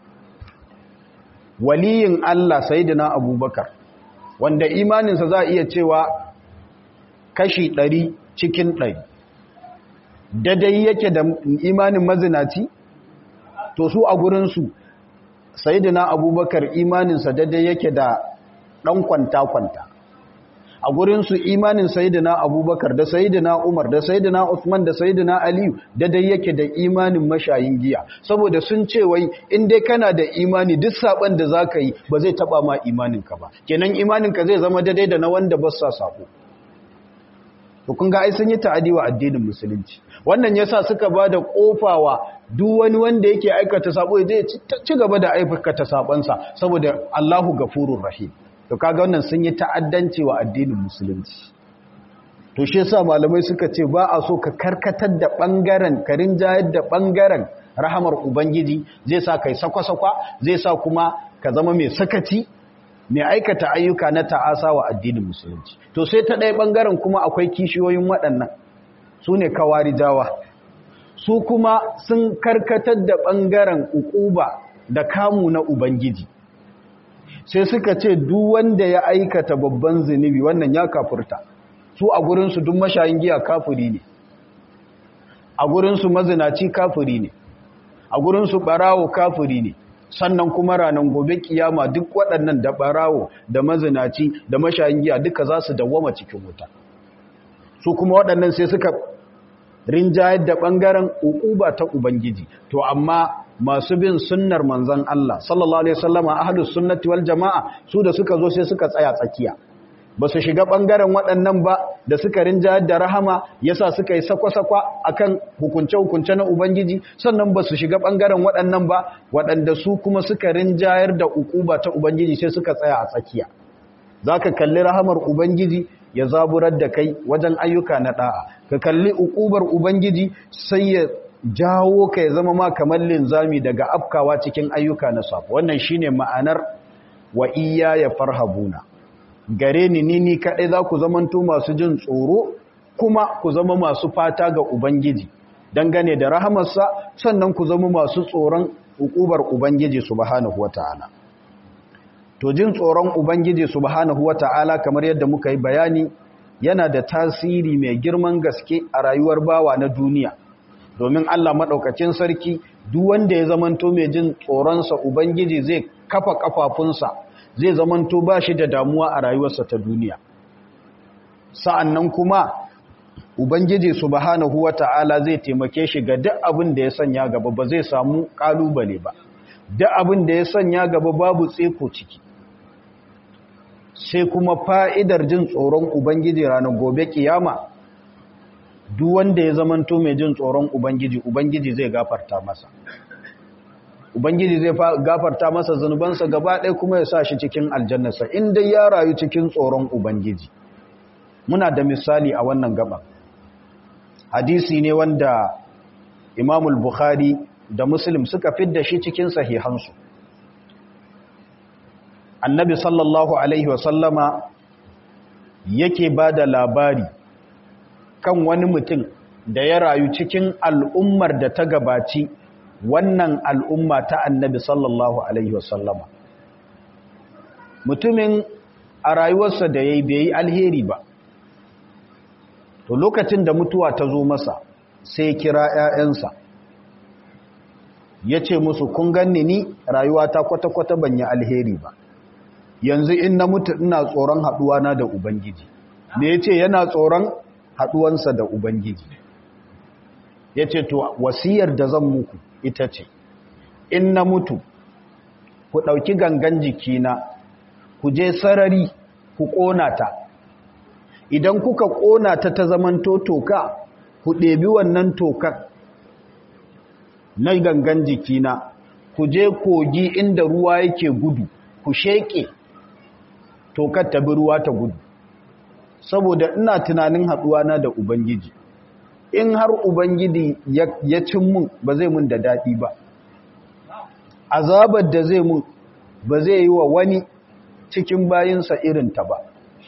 waliyin Allah sayidina abubakar wanda imaninsa za a iya cewa kashi ɗari cikin ɗari dadai yake da imanin mazinaci to su a gurinsu sayidina abubakar imaninsa dadai yake da ɗan kwanta-kwanta a gurinsu imanin sayidina abubakar da sayidina umar da sayidina usman da sayidina aliyu dadai yake da imanin mashayin giya saboda sun ce wai in dai kana da imani duk saban da za ka yi ba zai taba ma imaninka ba kenan imaninka zai zama dadai da na wanda ba sa sako to kun ga ai sun yi ta'adi wa addinin musulunci wannan yasa suka ba da kofawa duk wani wanda yake aikata sabo zai ci gaba da aikata sabansa saboda Allahu gafurur rahim to kaga wannan sun yi ta'addanci wa addinin musulunci to shi yasa malamai suka ce ba a so ka karkatar da bangaren karin jayar da bangaren rahamar ubangiji zai sa kai sakwa-sakwa zai sa kuma ka zama mai sakaci mai aikata ayyuka na ta'asa wa addinin musulunci to sai ta ɗaya bangaren kuma akwai kishiyoyin waɗannan su ne kawari jawa su kuma sun karkatar da bangaren ukuba da kamu na ubangiji sai suka ce duk wanda ya aikata babban zunubi wannan ya kafurta su a gurinsu duk mashayin giya kafuri ne a gurinsu mazinaci kafuri ne a gurinsu barawo kafuri ne sannan kuma ranar gobe kiyama duk waɗannan da barawo da mazinaci da mashayin giya duka za su dawwama cikin wuta su kuma waɗannan sai suka rinjayar da ɓangaren uquba ta ubangiji to amma masu bin sunnar manzon Allah sallallahu alaihi wasallama ahlus sunnati wal jamaa su da suka zo sai suka tsaya tsakiya ba su shiga ɓangaren waɗannan ba da suka rinjayar da rahama yasa suka yi sakwa-sakwa akan hukunce-hukunce na Ubangiji sannan ba su shiga ɓangaren waɗannan ba waɗanda su kuma suka rinjayar da ukuba ta Ubangiji sai suka tsaya a tsakiya za ka kalli rahamar Ubangiji ya zaburar da kai wajen ayyuka na ɗa'a ka kalli ukubar Ubangiji sai ya jawo ka ya zama ma kamar linzami daga afkawa cikin ayyuka na safo wannan shine ma'anar wa iya ya farhabuna gare ni ni ni kaɗai za ku zamanto masu jin tsoro kuma ku zama masu fata ga Ubangiji dangane da rahamarsa sannan ku zama masu tsoron hukubar Ubangiji subhanahu wata'ala to jin tsoron Ubangiji subhanahu wata'ala kamar yadda muka yi bayani yana da tasiri mai girman gaske a rayuwar bawa na duniya domin Allah maɗaukacin sarki duk wanda ya zamanto mai jin tsoronsa Ubangiji zai kafa kafafunsa zai zamanto ba shi da damuwa a rayuwarsa ta duniya sa'annan kuma ubangiji subhanahu wata'ala zai taimake shi ga duk abin da ya sanya gaba ba zai samu kalubale ba duk abin da ya sanya gaba babu tseko ciki sai kuma fa'idar jin tsoron ubangiji ranar gobe kiyama duk wanda ya zamanto mai jin tsoron ubangiji ubangiji zai gafarta masa Ubangiji zai gafarta masa zunubansa gaba ɗaya kuma ya sa shi cikin aljannasa inda ya rayu cikin tsoron Ubangiji. Muna da misali a wannan gaba. Hadisi ne wanda Imamul Bukhari da Muslim suka fidda shi cikin sahihansu. Annabi sallallahu Alaihi wasallama yake ba da labari kan wani mutum da ya rayu cikin al'ummar da ta gabaci wannan al'umma ta annabi sallallahu Alaihi wasallama mutumin a rayuwarsa da ya yi bai yi alheri ba to lokacin da mutuwa ta zo masa sai kira ‘ya'yansa ya ce musu kun ganni ni rayuwa ta kwata-kwata ban yi alheri ba yanzu in na mutu ina tsoron haɗuwana da ubangiji me ya ce yana tsoron haɗuwansa da ubangiji ya ce to wasiyar da zan muku ita ce in na mutu ku ɗauki gangan jikina ku je sarari ku ƙona ta idan kuka ƙona ta ta zamanto toka ku ɗebi wannan tokar na gangan jikina ku je kogi inda ruwa yake gudu ku sheƙe tokar ta bi ruwa ta gudu saboda ina tunanin haɗuwana da ubangiji in har ubangiji ya cin mun ba zai mun da daɗi ba azabar da zai mun ba zai yi wa wani cikin bayinsa irinta ba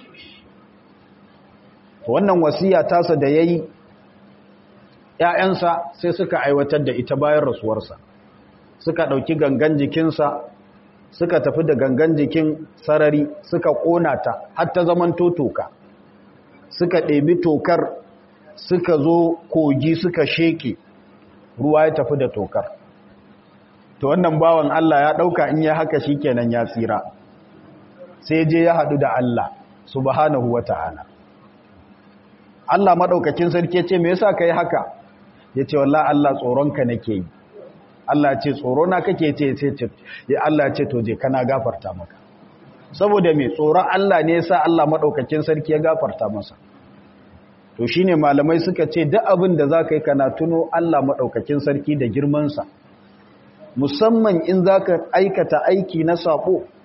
wannan wasiya tasa da ya yi ‘ya'yansa sai suka aiwatar da ita bayan rasuwarsa suka ɗauki gangan jikinsa suka tafi da gangan jikin sarari suka ƙona ta har ta zaman toka suka ɗebi tokar suka zo kogi suka sheke ruwa ya tafi da tokar to wannan bawan Allah ya ɗauka in ya haka shi kenan ya tsira sai je ya haɗu da Allah subhanahu wa ta'ala Allah maɗaukakin sarki ce me yasa ka yi haka ya ce wallah Allah tsoronka nake yi Allah ce tsorona kake ce ce ce ya Allah ce to je kana gafarta maka saboda me tsoron Allah ne yasa Allah maɗaukakin sarki ya gafarta masa to shine malamai suka ce duk abin da zaka yi kana tuno Allah maɗaukakin sarki da girmansa musamman in zaka aikata aiki na sako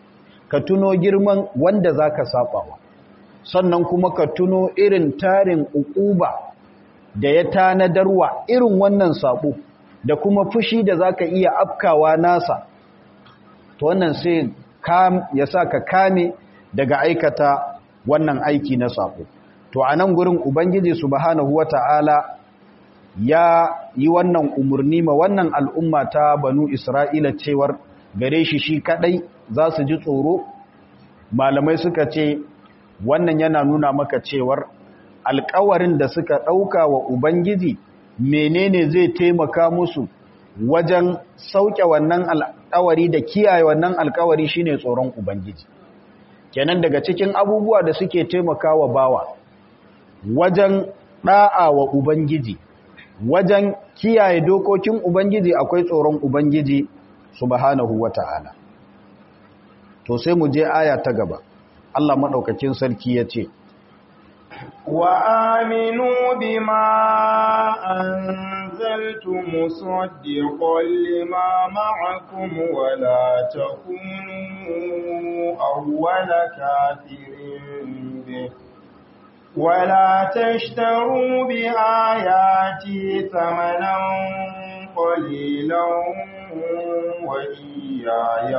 ka tuno girman wanda za ka saɓawa sannan kuma ka tuno irin tarin uquba da ya tanadarwa irin wannan saɓo da kuma fushi da za ka iya afkawa nasa to wannan sai ya sa ka kame daga aikata wannan aiki na saɓo to a nan gurin ubangiji subhanahu wata'ala ya yi wannan umarni ma wannan al'umma ta banu isra'ila cewar gare shi shi kadai za su ji tsoro malamai suka ce wannan yana nuna maka cewar alkawarin da suka ɗauka wa ubangiji menene zai taimaka musu wajen sauke wannan alkawari da kiyaye wannan alkawari shine tsoron ubangiji kenan daga cikin abubuwa da suke taimakawa bawa wajen ɗa'a wa ubangiji wajen kiyaye dokokin ubangiji akwai tsoron ubangiji subhanahu wata'ala to sai mu je aya ta gaba Allah madaukakin sarki yace wa aminu bima anzaltu musaddiqan lima ma'akum wa la takunu awwala kafirin bih ولا تشتروا بآياتي ثمنا قليلا وإياي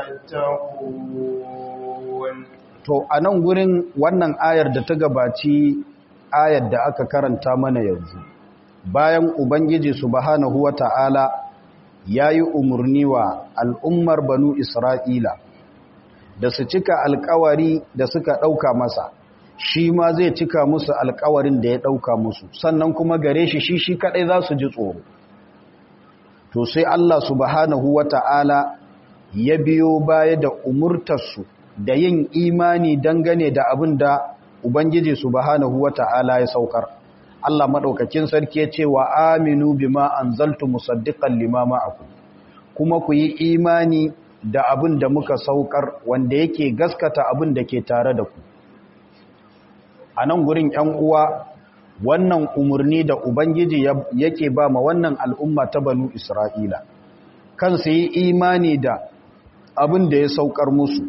فاتقون to a nan gurin wannan ayar da ta gabaci ayar da aka karanta mana yanzu bayan ubangiji subhanahu wata'ala ya yi umarni wa al'ummar banu isra'ila da su cika alkawari da suka ɗauka masa shi ma zai cika musu alkawarin da ya ɗauka musu sannan kuma gare shi shi shi kaɗai za su ji tsoro to sai Allah subhanahu wa ta'ala ya biyo baya da umurtarsu da yin imani dangane da abin da Ubangiji subhanahu wa ta'ala ya saukar Allah maɗaukakin sarki ya ce wa aminu bima anzaltu musaddiqan limama aku kuma ku yi imani da abin da muka saukar wanda yake gaskata abin da ke tare da ku a nan gurin ‘yan uwa wannan umarni da Ubangiji yake ba ma wannan al'umma ta banu Isra'ila, kan su yi imani da abin da ya saukar musu.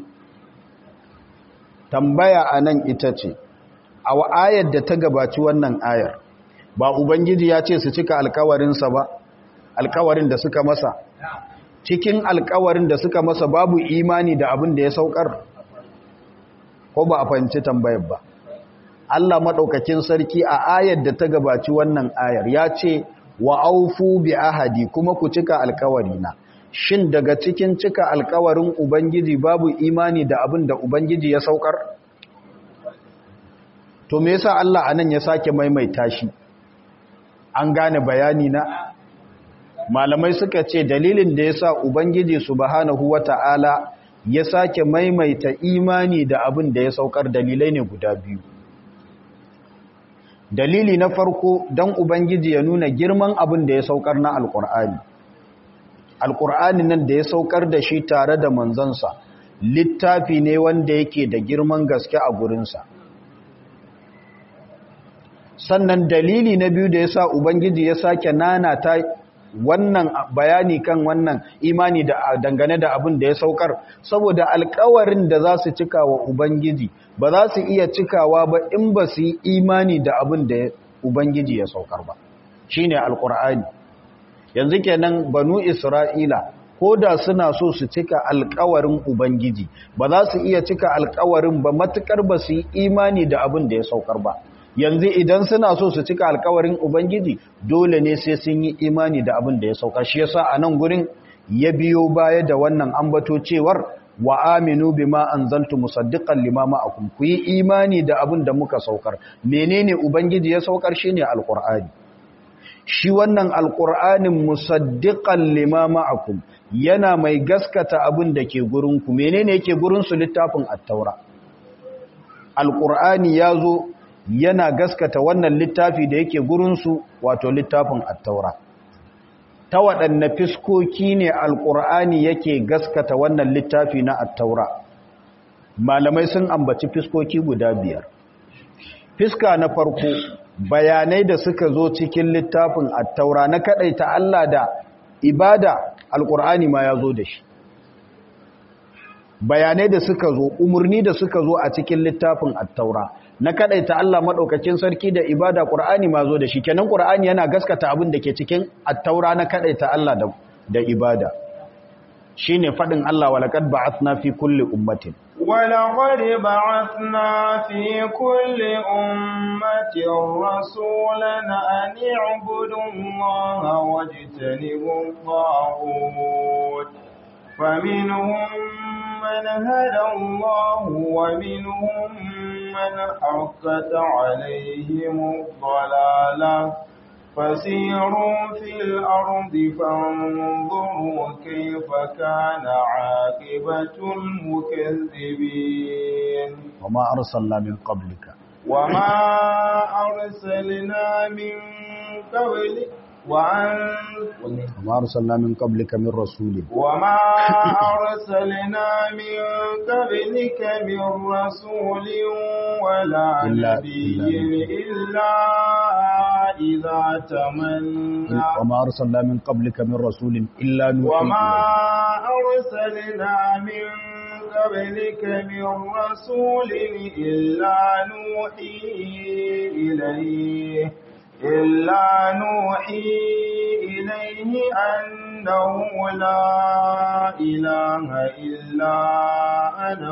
Tambaya a nan ita ce, a ayar da ta gabaci wannan ayar, ba Ubangiji ya ce su cika alkawarinsa ba, alkawarin da suka masa. Cikin alkawarin da suka masa babu imani da abin da ya saukar, ko ba a fahimci tambayar ba. Allah maɗaukakin sarki a ayar da ta gabaci wannan ayar ya ce wa aufu bi ahadi kuma ku cika alkawarina shin daga cikin cika alkawarin ubangiji babu imani da abin da ubangiji ya saukar to me yasa Allah anan ya sake maimaita shi an gane bayani na malamai suka ce dalilin da yasa ubangiji subhanahu wata'ala ya sake maimaita imani da abin da ya saukar dalilai ne guda biyu dalili na farko don ubangiji ya nuna girman abin da ya saukar na alkur'ani alkur'ani nan da ya saukar da shi tare da manzansa littafi ne wanda yake da girman gaske a gurinsa sannan dalili na biyu da ya sa ubangiji ya sake nana ta wannan bayani kan wannan imani da dangane da abin da ya saukar saboda alkawarin da za su cika wa ubangiji ba za su iya cikawa ba in ba su yi imani da abin da ubangiji ya saukar ba shine alkur'ani yanzu kenan banu isra'ila ko da suna so su cika alkawarin ubangiji ba za su iya cika alkawarin ba matukar ba su yi imani da abin da ya saukar ba yanzu idan suna so su cika alkawarin ubangiji dole ne sai sun yi imani da abin da ya sauka shi yasa a nan gurin ya biyo baya da wannan ambato cewar wa aminu bima anzaltu musaddiqan lima ma'akum ku yi imani da abin da muka saukar menene ubangiji ya saukar shine alqur'ani shi wannan alqur'anin musaddiqan lima ma'akum yana mai gaskata abin da ke gurin ku menene yake gurin su littafin at-taura alqur'ani yazo yana gaskata wannan littafi da yake gurinsu wato littafin attaura ta waɗanne fiskoki ne alƙur'ani yake gaskata wannan littafi na attaura malamai sun ambaci fiskoki guda biyar fiska na farko bayanai da suka zo cikin littafin attaura na kaɗaita Allah da ibada alƙur'ani ma ya zo da shi bayanai da suka zo umurni da suka zo a cikin littafin at-taura na kadaita Allah madaukakin sarki da ibada Qur'ani ma zo da shi kenan Qur'ani yana gaskata abin da ke cikin at-taura na kadaita Allah da da ibada shine fadin Allah walaqad ba'athna fi kulli ummatin ولقد بعثنا في كل أمة رسولا أن اعبدوا الله واجتنبوا الطاغوت فمنهم من هدى الله ومنهم من حقت عليهم الضلالة فسيروا في الأرض فانظروا كيف كان عاقبة المكذبين وما أرسلنا من قبلك وما أرسلنا من قبلك وأن وما أرسلنا من قبلك من رسول وما أرسلنا من قبلك من رسول ولا إلا- نبي إلا- إلا إذا تمنى وما أرسلنا من قبلك من رسول إلا نوحي وما إليه. أرسلنا من قبلك من رسول إلا نوحي إليه إلا نوحي إليه أنه لا إله إلا أنا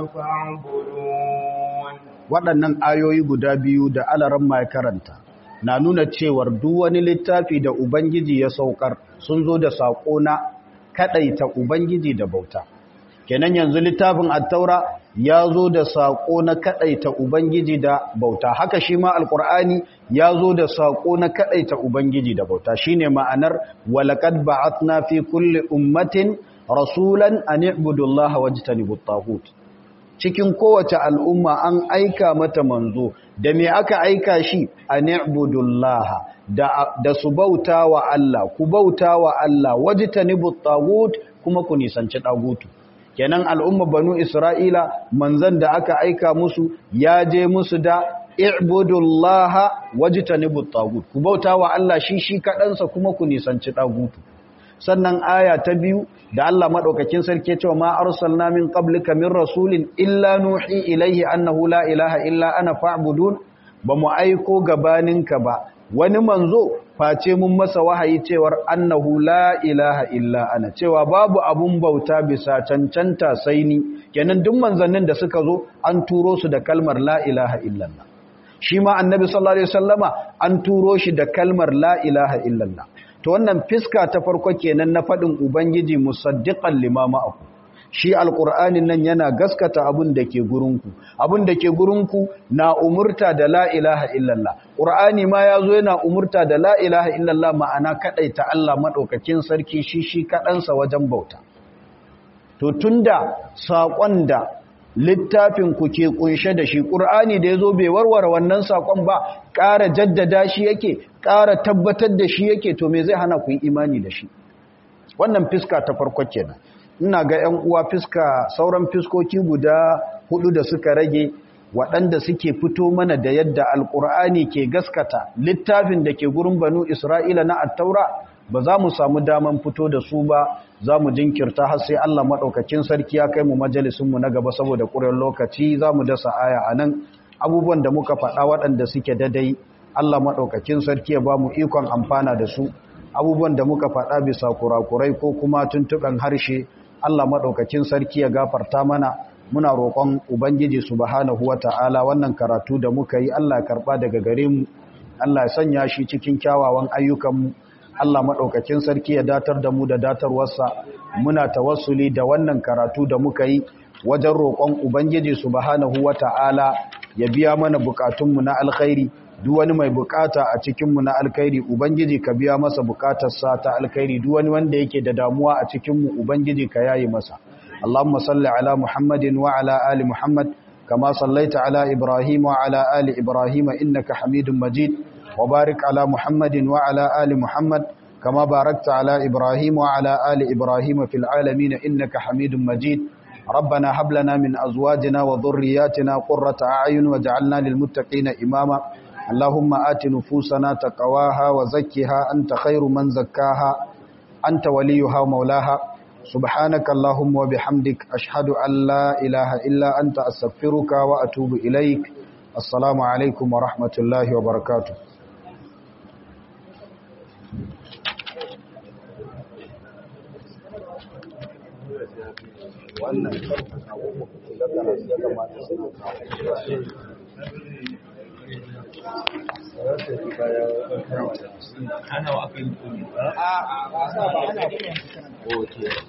فاعبدون waɗannan ayoyi guda biyu da alaran mai karanta na nuna cewar duk wani littafi da Ubangiji ya saukar sun zo da saƙo na kaɗaita Ubangiji da bauta. Kenan yanzu littafin attaura ya zo da saƙo na kaɗaita Ubangiji da bauta. Haka shi ma Alƙur'ani ya zo da saƙo na kaɗaita Ubangiji da bauta. Shi ne ma'anar walaƙad ba'atna fi kulli ummatin rasulan an i'budullaha wajtanibut taghut. cikin kowace al'umma an aika mata manzo da me aka aika shi a ni'budullaha da, da su bauta wa Allah ku bauta wa Allah waji ta tagut kuma ku nisanci tagutu kenan al'umma banu isra'ila manzan da aka aika musu ya je musu da i'budullaha waji ta tagut ku bauta wa Allah shi shi kaɗansa kuma ku nisanci tagutu sannan aya ta biyu da Allah madaukakin sarki cewa ma arsalna min qablika min rasulin illa nuhi ilaihi annahu la ilaha illa ana fa'budun bamu aiko gabaninka ba wani manzo face mun masa wahayi cewar annahu la ilaha illa ana cewa babu abun bauta bisa cancanta sai ni kenan duk manzannin da suka zo an turo su da kalmar la ilaha illallah shi ma annabi sallallahu alaihi wasallama an turo shi da kalmar la ilaha illallah to wannan fiska ta farko kenan na faɗin ubangiji musaddiqan limama aku shi alqur'anin nan yana gaskata abin da ke gurinku abin da ke gurinku na umurta da la ilaha illallah qur'ani ma yazo yana umurta da la ilaha illallah ma'ana kadaita Allah madaukakin sarki shi shi kadansa wajen bauta to tunda sakon da littafin ku ke kunshe da shi ƙur'ani da ya zo bai warware wannan saƙon ba ƙara jaddada shi yake ƙara tabbatar da shi yake to me zai hana ku yi imani da shi wannan fiska ta farko kenan ina ga 'yan uwa fiska sauran fiskoki guda hudu da suka rage waɗanda suke fito mana da yadda alƙur'ani ke gaskata littafin da ke gurin banu isra'ila na attaura ba za mu samu daman fito da su ba za mu jinkirta har sai Allah maɗaukakin sarki ya kai mu majalisunmu na gaba saboda ƙuren lokaci za mu dasa aya a nan abubuwan da muka faɗa waɗanda suke dadai Allah maɗaukakin sarki ya ba mu ikon amfana da su abubuwan da muka faɗa bisa kurakurai ko kuma tuntuɓen harshe Allah maɗaukakin sarki ya gafarta mana muna roƙon ubangiji subhanahu wata'ala wannan karatu da muka yi Allah ya karɓa daga gare mu Allah ya sanya shi cikin kyawawan ayyukanmu Allah maɗaukakin sarki ya datar da mu da datarwarsa muna tawassuli da wannan karatu da muka yi wajen roƙon Ubangiji subhanahu wa ta'ala ya biya mana bukatunmu na alkhairi duk wani mai bukata a cikinmu na alkhairi Ubangiji ka biya masa bukatarsa ta alkhairi duk wani wanda yake da damuwa a cikinmu Ubangiji ka yayi masa Allahumma salli ala Muhammadin wa ala ali Muhammad kama sallaita ala Ibrahim wa ala ali Ibrahim innaka Hamidum Majid وبارك على محمد وعلى آل محمد كما باركت على إبراهيم وعلى آل إبراهيم في العالمين إنك حميد مجيد ربنا هب لنا من أزواجنا وذرياتنا قرة أعين وجعلنا للمتقين إماما اللهم آت نفوسنا تقواها وزكها أنت خير من زكاها أنت وليها ومولاها subhanaka allahumma wa bihamdik ashhadu an la ilaha illa anta astaghfiruka wa atubu ilaik assalamu alaikum wa rahmatullahi wa barakatuh wannan ana wa aka yi